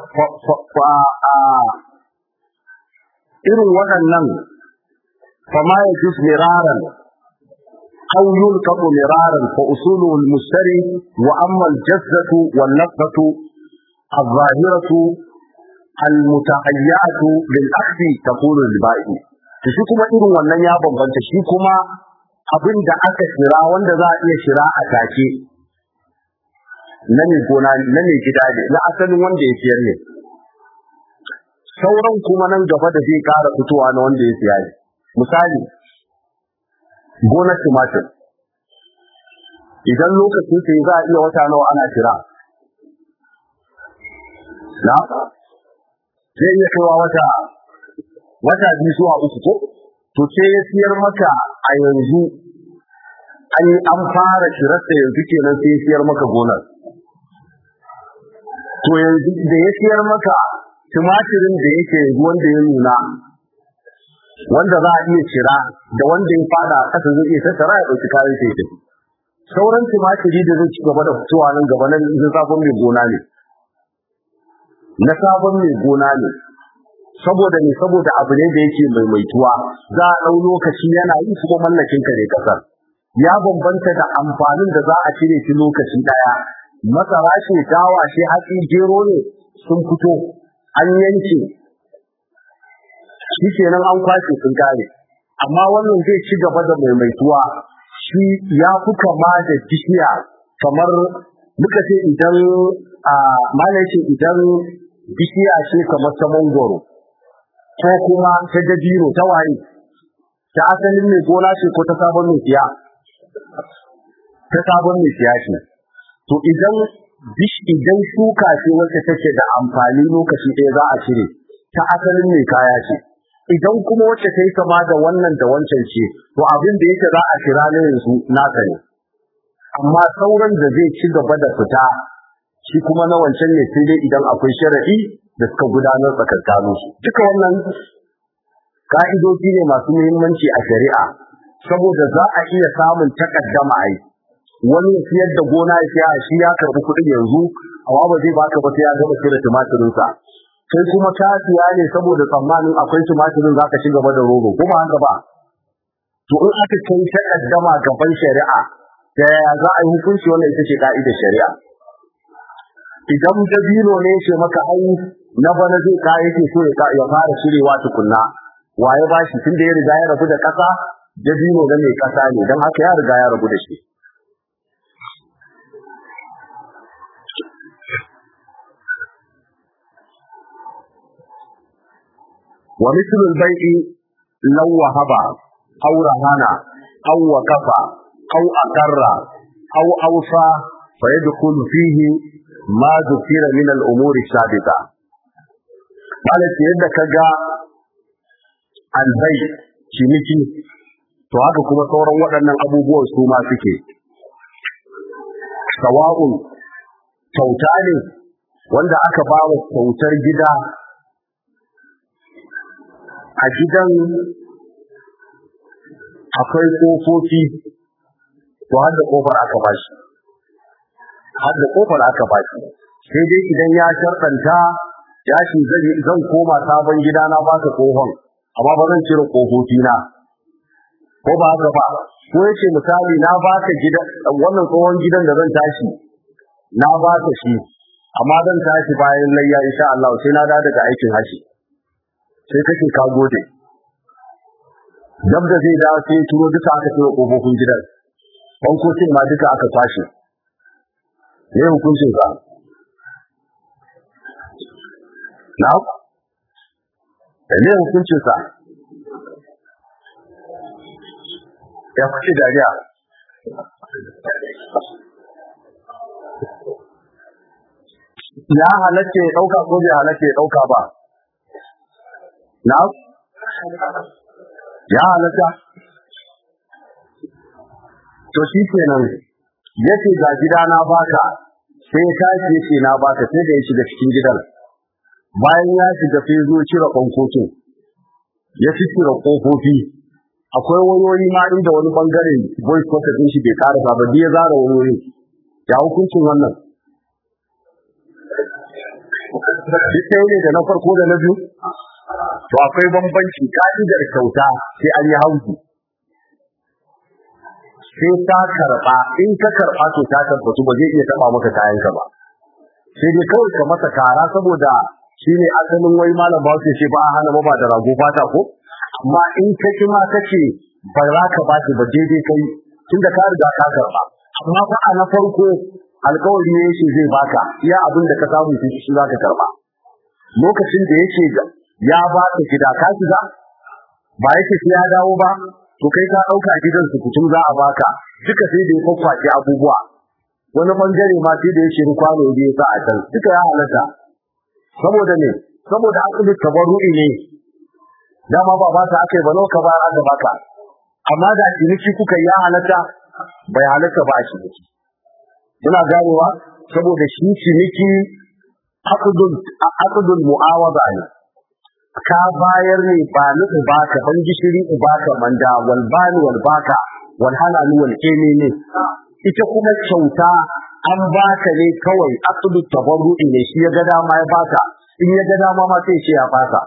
irin waɗannan fama ya jus miraran أو يلقط مرارا فأصوله المشتري وأما الجزة والنفقة الظاهرة المتهيئة للأخذ تقول البائع to shi kuma irin wannan ya bambanta shi kuma abin da aka shira wanda za a iya shira a take na mai gona na mai gida ne na asalin wanda ya siyar ne sauran kuma nan gaba da zai kara fitowa na wanda ya siya ne misali gonar tumatir idan lokacin sai za a iya wata nawa ana shira na zai iya kaiwa wata wata biyu zuwa uku ko to sai ya siyar maka a yanzu an yi an fara shirarsa yanzu kenan sai ya siyar maka gonar to yanzu da ya siyar maka tumatirin da yake yanzu wanda ya nuna wanda za a iya cira da wanda ya fada a ƙasa zai iya tattara ya ɗauki kayan sai tafi sauran tumatiri da zai ci gaba da fitowa nan gaba nan sabon mai gona ne na sabon mai gona ne saboda ne saboda abu ne da yake maimaituwa za a ɗau lokaci yana yi kuma mallakin ka ne kasar ya bambanta da amfanin da za a cire shi lokaci ɗaya masara ce dawa ce hatsi gero ne sun fito an yanke shi kenan an kwashe sun kare amma wannan zai ci gaba da maimaituwa shi ya fi kama da bishiya kamar muka ce idan a malai ce idan bishiya ce kamar ta mangoro ko kuma ta dabino ta waye ta asalin mai gona ce ko ta sabon mai siya ta sabon mai siya ce to idan bish idan shuka ce wacce take da amfani lokaci ɗaya za a cire ta asalin mai kaya ce idan kuma wacce ta yi kama da wannan da wancan ce to abin da yake za a kira na yanzu naka ne amma sauran da zai ci gaba da fita shi kuma na wancan ne sai dai idan akwai sharaɗi da suka gudanar tsakankanin su duka wannan ka'idoji ne masu muhimmanci a shari'a saboda za a iya samun takaddama ai wani ya siyar da gona ya siya shi ya karɓi kuɗin yanzu amma ba zai baka ba sai ya gama cire tumatirinsa sai kuma ka siya ne saboda tsammanin akwai tumatirin zaka ci gaba da rogo kuma haka ba to in aka kai takaddama gaban shari'a da yaya za a yi hukunci wannan ita ce ka'idar shari'a idan dabino ne ce maka ai na bana zai ka yake so ya fara shirewa tukunna waye ba shi tunda ya riga ya rabu da kasa dabino na mai kasa ne don haka ya riga ya rabu da shi wa mithlu al-bai'i law wahaba aw rahana aw waqafa aw aqarra aw awsa fa yadkhulu fihi ma zukira min al-umuri sabiqa malaka yadda kaga albai ciniki to haka kuma sauran waɗannan abubuwan su ma suke sawa'un kyauta ne wanda aka ba wa kyautar gida a gidan akwai ƙofofi to har da ƙofar aka ba shi har da ƙofar aka ba shi sai dai idan ya sharɗanta ya ce zan koma sabon gida na ba ka ƙofan amma ba zan cire ƙofofi na ko ba haka ba ko yace misali na ba ka gidan wannan tsohon gidan da zan tashi na ba ka shi amma zan tashi bayan layya insha Allah sai na dawo daga aikin hashi sai kake ka gode dab da zai dawo sai turo duka aka turo kofofin gidan bankocin ma duka aka tashi ne hukuncin ka na ne hukuncin sa ya kuce dariya ya halatta ya ɗauka ko bai halatta ya ɗauka ba na ya halatta to shi kenan yace ga gida na baka sai ya tashi yace na baka sai da ya shiga cikin gidan bayan ya shiga sai zo cire ƙwanƙokin ya fi cire ƙofofi akwai wayoyi ma inda wani bangare voice quarter din shi bai ƙara ba ya zara wayoyi ya hukuncin wannan duk ɗaya ne da na farko da na biyu to akwai bambanci ka'idar kyauta sai an yi hauki sai ta karɓa in ka karɓa to ta tabbatu ba zai iya taɓa maka kayanka ba sai dai kawai ka masa kara saboda shi ne asalin wai malam ba su ce ba a hana ba da rago fata ko amma in ka ki ma kace ba za ka ba shi ba daidai kai tunda ka riga ka karɓa amma fa a na farko alkawari ne yake zai baka iya abin da ka samu shi za ka karɓa lokacin da yake ya ba ka gida ka shiga ba yake sai ya dawo ba to kai ka dauka gidan su kutum za a baka duka sai da ya kwakwace abubuwa wani bangare ma sai da ya shiru kwano da ya sa a can duka ya halatta saboda ne saboda asali tabarru'i ne dama ba ba ta akai ba ka ba aka baka amma da ciniki kuka ya halatta bai halatta ba a ciniki ina ganewa saboda shi ciniki aqdul aqdul mu'awada ne ka bayar ne ba ni baka ban gishiri baka manda wal bani wal baka wal halal wal kene ne ita kuma kyauta an baka ne kawai aqdul tabarru'i ne shi ya ga dama ya baka in ya ga dama ma sai shi ya baka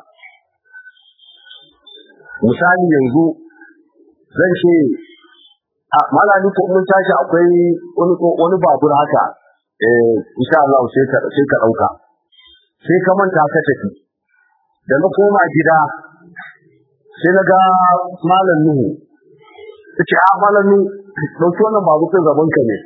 misali yanzu zan ce a malami ko mun tashi akwai wani wani babur haka eh insha Allah sai ka sai ka dauka sai ka manta ka tafi da na koma gida sai na ga malam Nuhu ce a malam Nuhu dauki wannan babu kan gaban ka ne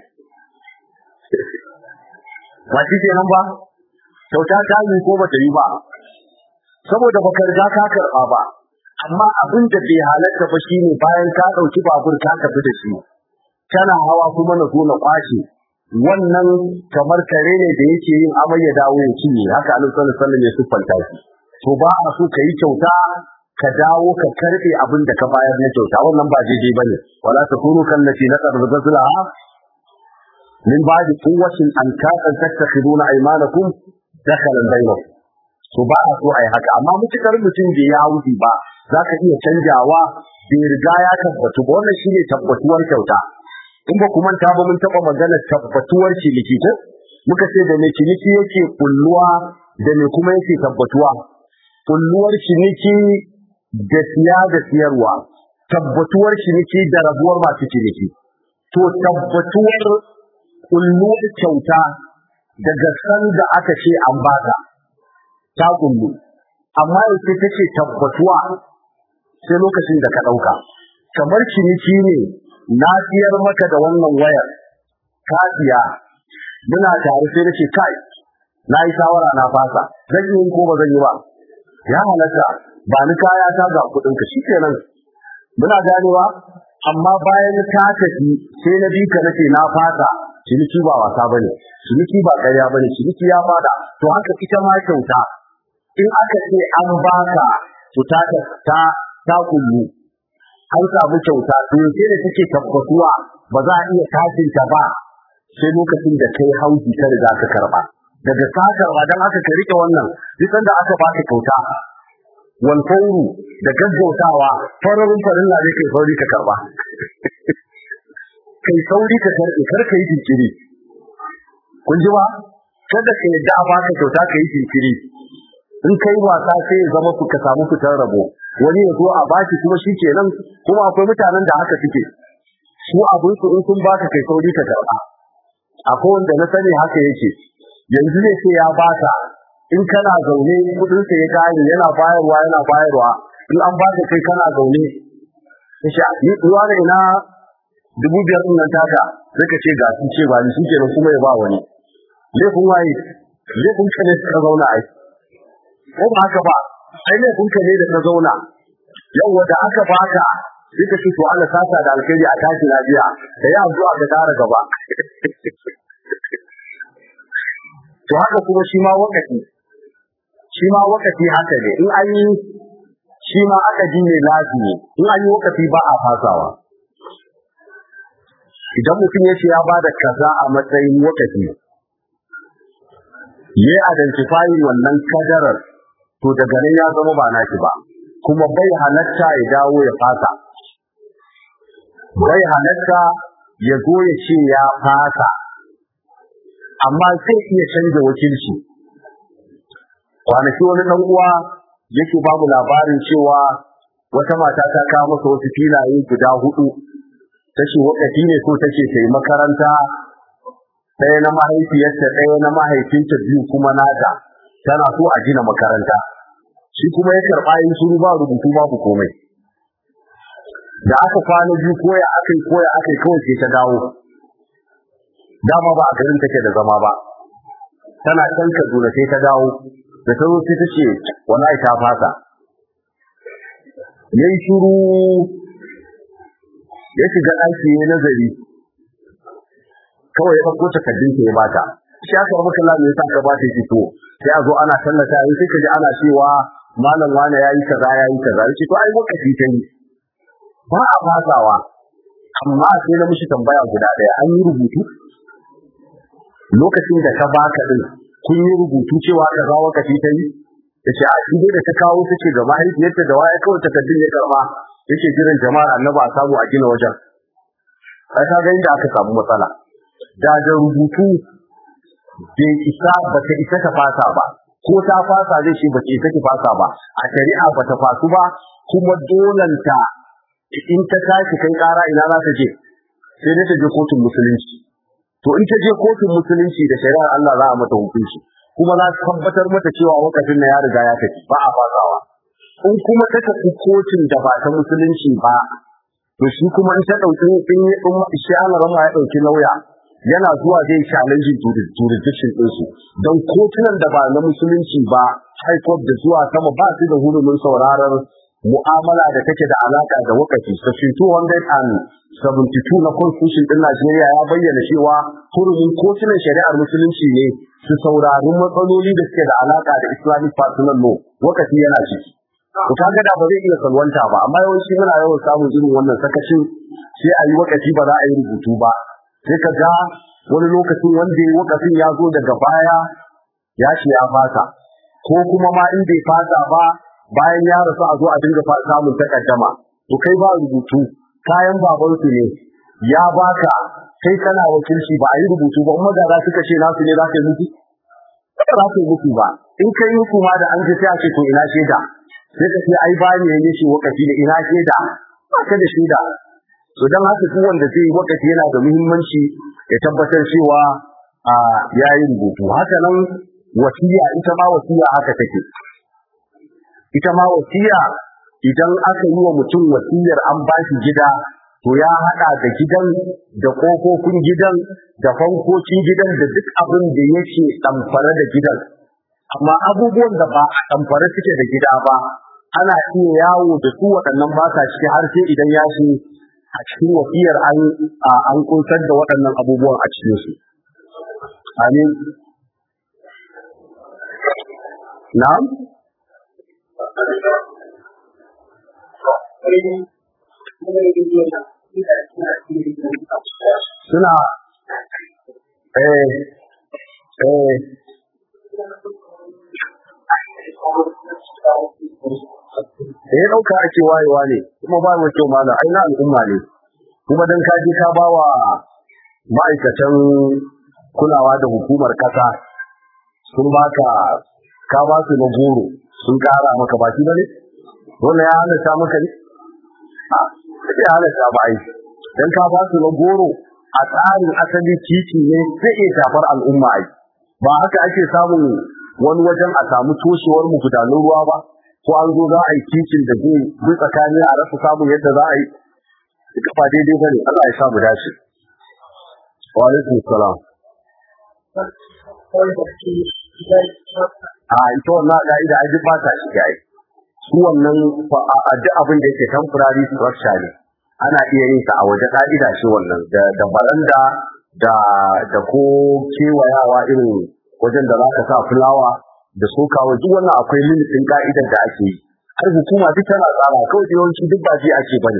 ba shi ke nan ba kyauta ta yi ko ba ta yi ba saboda baka riga ka karɓa ba amma abin da bai halatta ba shine bayan ka ɗauki babur ka tafi da shi kana hawa kuma na zo na kwashe wannan kamar kare ne da yake yin amai ya dawo ya cinye haka annabi sallallahu alaihi wasallam ya siffanta shi to ba a so ka yi kyauta ka dawo ka karbe abin da ka bayar na kyauta wannan ba daidai bane wala takunu kallati naqad ghazlaha min ba'di quwwatin an kasan tattakhiduna aymanakum dakhalan bainakum to ba a so ai haka amma mutukar mutum bai ya wuce ba za ka iya canjawa bai riga ya tabbatu ba wannan shine tabbatuwar kyauta in ba ku manta ba mun taba magana tabbatuwar ciniki ko muka ce da me ciniki yake kulluwa da me kuma yake tabbatuwa kulluwar ciniki da siya da siyarwa tabbatuwar ciniki da rabuwar masu ciniki to tabbatuwar kulluwar kyauta daga san da aka ce an baka ta kullu amma yace take tabbatuwa sai lokacin da ka dauka kamar ciniki ne na siyar maka da wannan wayar ka siya muna tare sai nace kai na yi shawara na fasa zan yi ko ba zan yi ba ya halatta ba ni kaya ta ga kudin ka shikenan muna ganewa amma bayan ka tafi sai na bi ka nace na fasa ciniki ba wasa bane ciniki ba ƙarya ba ne ciniki ya fada to haka ita ma kyauta in aka ce an baka to ta ta ta kullu an samu kyauta to yaushe ne take tabbatuwa ba za a iya tashin ta ba sai lokacin da kai hauji ka riga ka karba daga ka karba dan aka ka rike wannan duk sanda aka baka kyauta wal fawru da gaggautawa fararun farilla ne kai sauri ka karba kai sauri ka karbe kar ka yi jinkiri kun ji ba kada ka yadda a baka kyauta ka yi jinkiri in kai wasa sai ya zama ka samu fitar rabo wani ya zo a baki kuma shi kenan kuma akwai mutanen da haka suke su abin su in sun baka kai sauri ka karba akwai wanda na sani haka yake yanzu zai ce ya baka in kana zaune kudin sa ya kare yana bayarwa yana bayarwa in an baka kai kana zaune kace ni ruwa ne na dubu biyar din nan taka sai ka ce ga sun ce ba ni shi kenan kuma ya ba wani laifin waye laifin ka ne ka zauna ai ko ba haka ba sai laifin ka ne da ka zauna yau da aka baka sai ka ce to Allah sasa da alkhairi a tashi lafiya da ya addu'a ka tara gaba to haka kuma shi ma wakati shi ma wakati haka ne in an yi shi ma aka ji ne lafi ne in an yi wakati ba a fasawa idan mutum ya ce ya ba da kaza a matsayin wakati ya yi identifying wannan kadarar to daga nan ya zama ba naki ba kuma bai halatta ya dawo ya fasa bai halatta ya zo ya ce ya fasa amma sai iya canza wakilci kwanaki wani dan uwa yake ba mu labarin cewa wata mata ta kawo masa wasu filaye guda hudu tace wakati ne so take ta yi makaranta ɗaya na mahaifiyarta ɗaya na mahaifinta biyu kuma nata tana so a gina makaranta shi kuma ya karɓa yin suru ba rubutu babu komai da aka kwana biyu koya aka yi koya aka yi kawai sai ta dawo dama ba a garin take da zama ba tana can Kaduna sai ta dawo da ta zo sai ta ce wallahi ta fasa yayi shiru ya shiga ɗaki ya nazari kawai ya ɗauko takardun ta ya bata shi aka rabu kallon me yasa ka bata shi to sai a zo ana tallata yi sai ka ji ana cewa malam wane yayi kaza yayi kaza yace to ai lokaci ta yi ba a fasawa amma sai na mishi tambaya guda ɗaya an yi rubutu lokacin da ka baka din kun yi rubutu cewa ka zawo ka ta yi yace a shi dai da ta kawo ta ce ga mahaifiyarta da waya kawai takardun ya karba yake jiran jama'ar annabi a samu a gina wajen sai ka ga inda aka samu matsala da da rubutu bai isa ba ta isa ta fasa ba ko ta fasa zai ce ba ta isa ki fasa ba a shari'a ba ta fasu ba kuma dolanta in ta tashi kai kara ina za ta je sai dai ta je kotun musulunci to in ta je kotun musulunci da shari'ar Allah za a mata hukunci kuma za su tabbatar mata cewa wakafin na ya riga ya tafi ba a fasawa in kuma ta tafi kotun da ba ta musulunci ba to shi kuma in ta dauki in in shi Allah rama ya dauki lauya yana zuwa zai challenge jurisdiction din su don kotunan da ba na musulunci ba high court da zuwa sama ba su da hurumin sauraron mu'amala da take da alaka da wakafi section 272 na constitution din Najeriya ya bayyana cewa hurumin kotunan shari'ar musulunci ne su saurari matsaloli da suke da alaka da Islamic personal law wakafi yana ciki to kaga da ba zai iya salwanta ba amma yawanci muna yawan samun irin wannan sakacin sai a yi wakafi ba za a yi rubutu ba sai ka ga wani lokacin wanda ya wakafin ya zo daga baya ya ce ya fasa ko kuma ma in bai fasa ba bayan ya rasu a zo a dinga samun takaddama to kai ba rubutu kayan babansu ne ya baka kai kana wakilci ba a yi rubutu ba kuma da suka ce nasu ne za ka yi mutu ba za ka yi mutu ba in kai mutu ma da an ji sai a ce to ina shaida sai ka ce ai ba ne ya shi wakafi ne ina shaida ba ka da shaida to dan haka duk wanda zai yi wakafi yana da muhimmanci ya tabbatar cewa a yayi rubutu haka nan wasiya ita ma wasiya haka take ita ma wasiya idan aka yi wa mutum wasiyar an ba shi gida to ya haɗa da gidan da ƙofofin gidan da fankokin gidan da duk abin da yake ɗamfare da gidan amma abubuwan da ba a ɗamfare suke da gida ba ana iya yawo da su waɗannan ba sa ciki har sai idan ya shi a cikin wasiyar an an kunsar da waɗannan abubuwan a cikin su amin na'am suna eh eh da ya ɗauka ake wayewa ne kuma ba mu kyau mana ai na al'umma ne kuma dan ka je ka bawa ma'aikatan kulawa da hukumar kasa sun baka ka ba su na goro sun kara maka baki bane wannan ya halatta maka ne a sai ya halatta ba ai dan ka ba su na goro a tsarin asali titi ne zai iya shafar al'umma ai ba haka ake samun wani wajen a samu toshewar magudanan ruwa ba ko an zo za a yi titin da zai bi tsakani a rasa samun yadda za a yi duka ba daidai bane Allah ya sa mu dace wa alaikum salam a ita wannan ka'ida ai duk ba ta shiga ai su wannan a duk abin da yake temporary structure ne ana iya yin sa a waje ka'ida shi wannan da da baranda da da ko kewayawa irin wajen da za ka sa fulawa da sokawa duk wannan akwai limitin ka'idar da ake yi har hukuma duk tana tsara kawai yawanci duk ba ji ake bane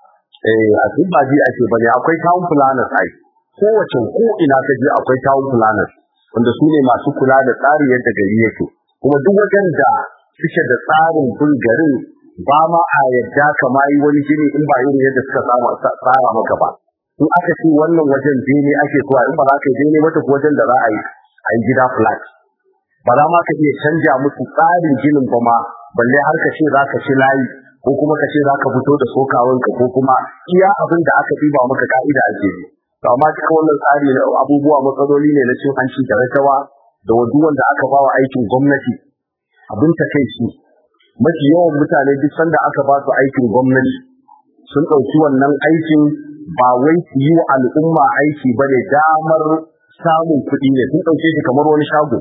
eh a duk ba ji ake bane akwai town planners ai kowace ko ina ka je akwai town planners wanda su ne masu kula da tsari yadda gari yake kuma duk wajen da suke da tsarin bin garin ba ma a yadda kama yi wani gini in ba irin yadda suka tsara maka ba in aka ce wannan wajen bene ake so in ba za ka yi bene wata wajen da za a yi a yi gida flat ba za ma ka iya canja musu tsarin ginin ba ma balle har ka ce za ka ci layi ko kuma ka ce za ka fito da sokawanka ko kuma iya abin da aka ɗiba maka ka'ida ake yi to amma duka wannan tsari na abubuwa matsaloli ne na cin hanci da rashawa da wadu wanda aka bawa aikin gwamnati abin ta kai shi mafi yawan mutane duk sanda aka ba su aikin gwamnati sun ɗauki wannan aikin ba wai su yi wa al'umma aiki ba ne damar samun kuɗi ne sun ɗauke shi kamar wani shago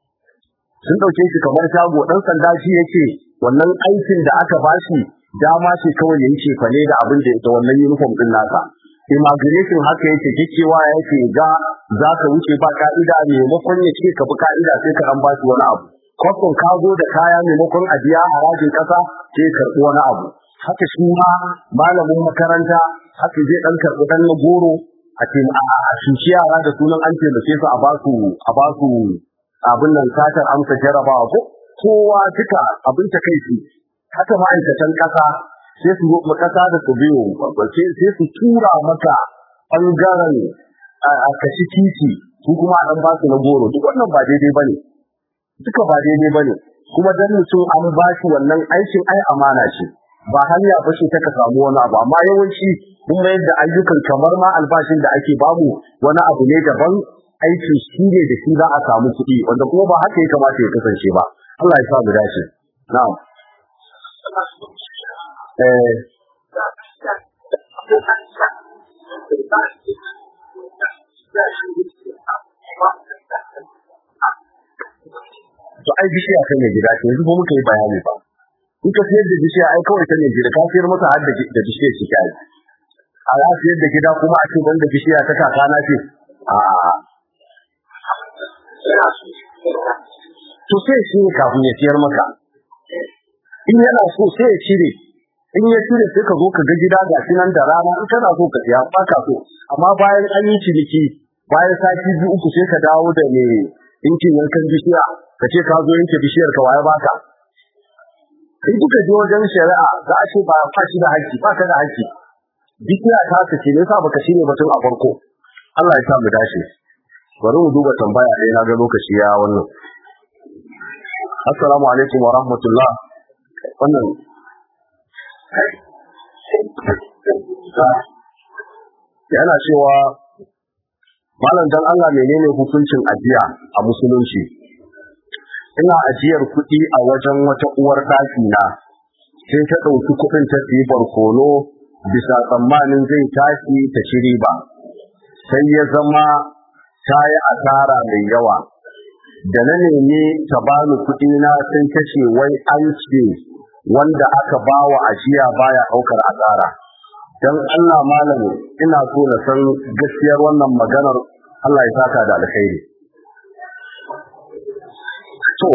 sun ɗauke shi kamar shago ɗan sanda shi yake wannan aikin da aka bashi dama ce kawai ya yi cefane da abin da ita wannan uniform ɗin nasa imagination haka yake kikewa yake ga za ka wuce ba ka'ida maimakon ya ce ka bi ka'ida sai ka an ba shi wani abu kwakwan ka zo da kaya maimakon a biya harajin ƙasa sai ya karɓi wani abu haka shi ma malamin makaranta haka zai ɗan karɓi ɗan na goro a ce a shuci yara da sunan an taimake su a ba su a ba su abin nan satar amsa jarabawa ko kowa duka abin ta kai shi haka ma'aikatan ƙasa sai su roƙa ƙasa da su biyo sai su tura maka ɓangaren a kashi titi su kuma an ba su na goro duk wannan ba daidai ba ne duka ba daidai ba ne kuma dan mutum an ba shi wannan aikin ai amana ce ba hanya ba ce ta ka samu wani abu amma yawanci mun mayar da ayyukan kamar ma albashin da ake bamu wani abu ne daban aikin shi ne da shi za a samu kuɗi wanda kuma ba haka ya kamata ya kasance ba Allah ya sa mu dace na'am eh to ai bishiya kan gida ce yanzu ko muka yi bayani ba in ka siyar da bishiya ai kawai ta ne gida ka siyar masa har da bishiyar shi kai a za siyar da gida kuma a ce banda bishiya ta kaka na ce a to sai shi ne kafin ya siyar maka in yana so sai ya cire in ya cire sai ka zo ka ga gida ga shi nan da rana in kana so ka siya ba ka so amma bayan an yi ciniki bayan sati biyu uku sai ka dawo da me inkin yankan bishiya ka ce ka zo yanke bishiyar ka waye baka in kuka je wajen shari'a za a ce ba ka shi da haƙƙi ba ka da haƙƙi bishiya ta ka ce ne sa baka shine batun a farko Allah ya sa mu dace bari mu duba tambaya ɗaya na ga lokaci ya wannan assalamu alaikum wa rahmatullah wannan yana cewa malam dan Allah menene hukuncin ajiya a musulunci ina ajiyar kuɗi a wajen wata uwar ɗaki na sai ta ɗauki kuɗin ta siyi barkono bisa tsammanin zai tashi ta ci riba sai ya zama ta yi asara mai yawa da na nemi ta bani kuɗi na sun kashe wai an ce wanda aka bawa ajiya baya ɗaukar asara dan Allah malam ina so na san gaskiyar wannan maganar Allah ya saka da alkhairi to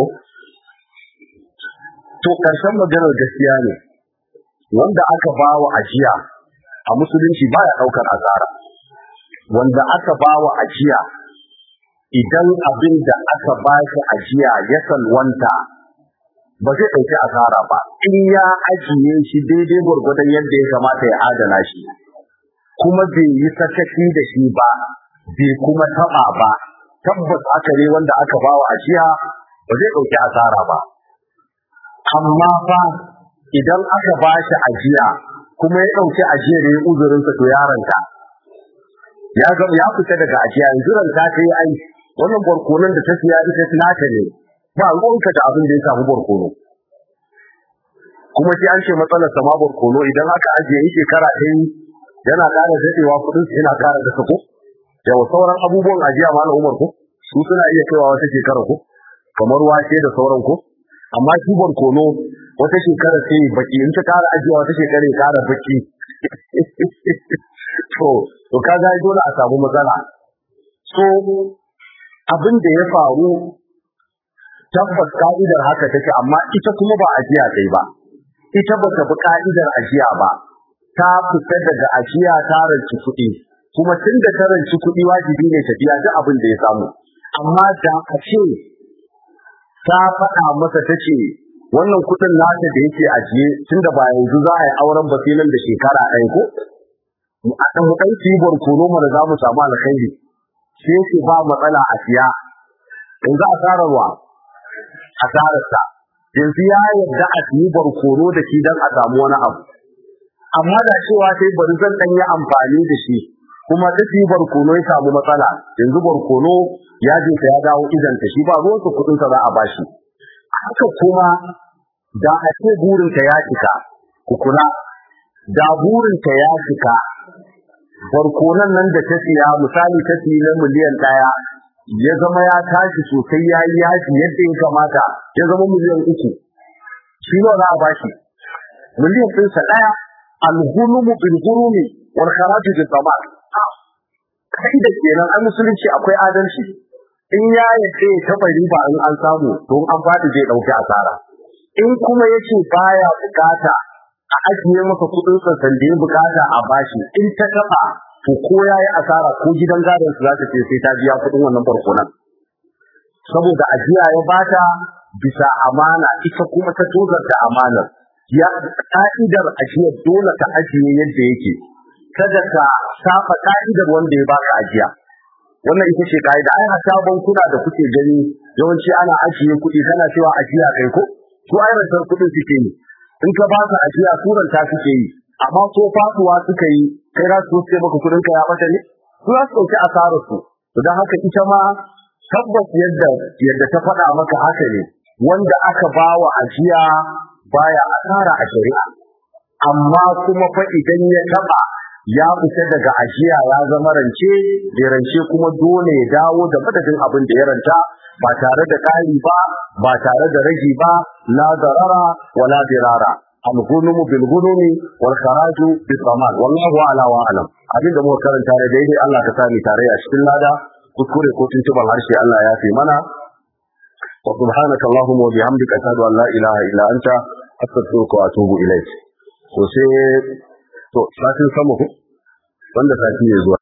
to karshen maganar gaskiya ne wanda aka ba wa ajiya a musulunci baya daukar asara wanda aka ba wa ajiya idan abin da aka ba shi ajiya ya salwanta ba zai ɗauki asara ba in ya ajiye shi daidai gwargwadon yadda ya kamata ya adana shi kuma bai yi sakaki da shi ba bai kuma taɓa ba tabbas aka ne wanda aka ba wa ajiya ba zai ɗauki asara ba amma fa idan aka ba shi ajiya kuma ya ɗauki ajiyar ya uzurinsa to yaronta ya ga ya fita daga ajiya yanzu ranta ta yi ai wannan barkonon da ta siya ita nata ne ba ruwanka da abin da ya samu barkono kuma sai an ce matsalar sama barkono idan aka ajiye yi shekara ta yi yana ƙara daɗewa kuɗin yana ƙara da sako yawa sauran abubuwan ajiya ma umar ko su suna iya kaiwa wata shekara ko kamar wake da sauran ko amma shi barkono wata shekara sai baki in ta ƙara ajiya wata shekara ya ƙara baki to to kaga dole a samu matsala so abin da ya faru tabbas ka'idar haka take amma ita kuma ba ajiya kai ba ita ba ta bi ka'idar ajiya ba ta fita daga ajiya ta ranci kuɗi kuma tun da ta ranci kuɗi wajibi ne ta biya duk abin da ya samu amma da a ce ta faɗa masa ta ce wannan kuɗin nata da yake ajiye tun da ba yanzu za a yi auren ba sai nan da shekara ɗaya ko a ɗan ɗan cibar kono mana za mu samu alkhairi sai ce ba matsala a siya yanzu a sararwa asararsa yanzu ya yarda a yi barkono da shi don a samu wani abu amma da cewa sai bari zan dan yi amfani da shi kuma da shi barkono ya samu matsala yanzu barkono ya je ya dawo idan ta shi ba ruwan su kudin sa za a bashi haka kuma da a ce burin ta ya cika ku kula da burin ta ya cika barkonan nan da ta siya misali ta siya na miliyan ɗaya ya zama ya tashi sosai ya yi yaji yadda ya kamata ya zama miliyan uku shi ne za a bashi miliyan ɗinsa ɗaya alhulumu bil hurumi wal kharaju bil tamat kai da kenan an musulunci akwai adalci in ya yace ta riba in an samu to an fadi zai dauki asara in kuma yace baya bukata a ajiye masa kudin sa da ya bukata a bashi in ta taba to ko yayi asara ko gidan gadon su za ta ce sai ta biya kudin wannan barkonan saboda ajiya ya bata bisa amana ita kuma ta tozarta amanar ya ka'idar ajiya dole ta ajiye yadda yake kada ka saba ka'idar wanda ya baka ajiya wannan ita ce ka'ida ai hatta bankuna da kuke gani yawanci ana ajiye kuɗi kana cewa ajiya kai ko su ai rantar kuɗin suke yi in ka ba su ajiya suranta suke yi amma ko fasuwa suka yi kai za su ce maka kuɗin ka ya bata ne su za su ɗauki asarar su to don haka ita ma tabbas yadda yadda ta faɗa maka haka ne wanda aka ba wa ajiya baya asara a shari'a amma kuma fa idan ya taba ya fita daga ajiya ya zama rance da rance kuma dole ya dawo da madadin abin da ya ranta ba tare da ƙari ba ba tare da ragi ba la darara wala dirara al-ghunmu bil ghunmi wal kharaju bis saman wallahu ala wa alam abin da muka karanta da daidai Allah ka sani tare a cikin lada kuskure ko tuntuban harshe Allah ya fi mana wa subhanaka allahumma wa bihamdika ashhadu an la ilaha illa anta astaghfiruka wa atubu ilayk to sai to satin sama ku wanda sati ne zuwa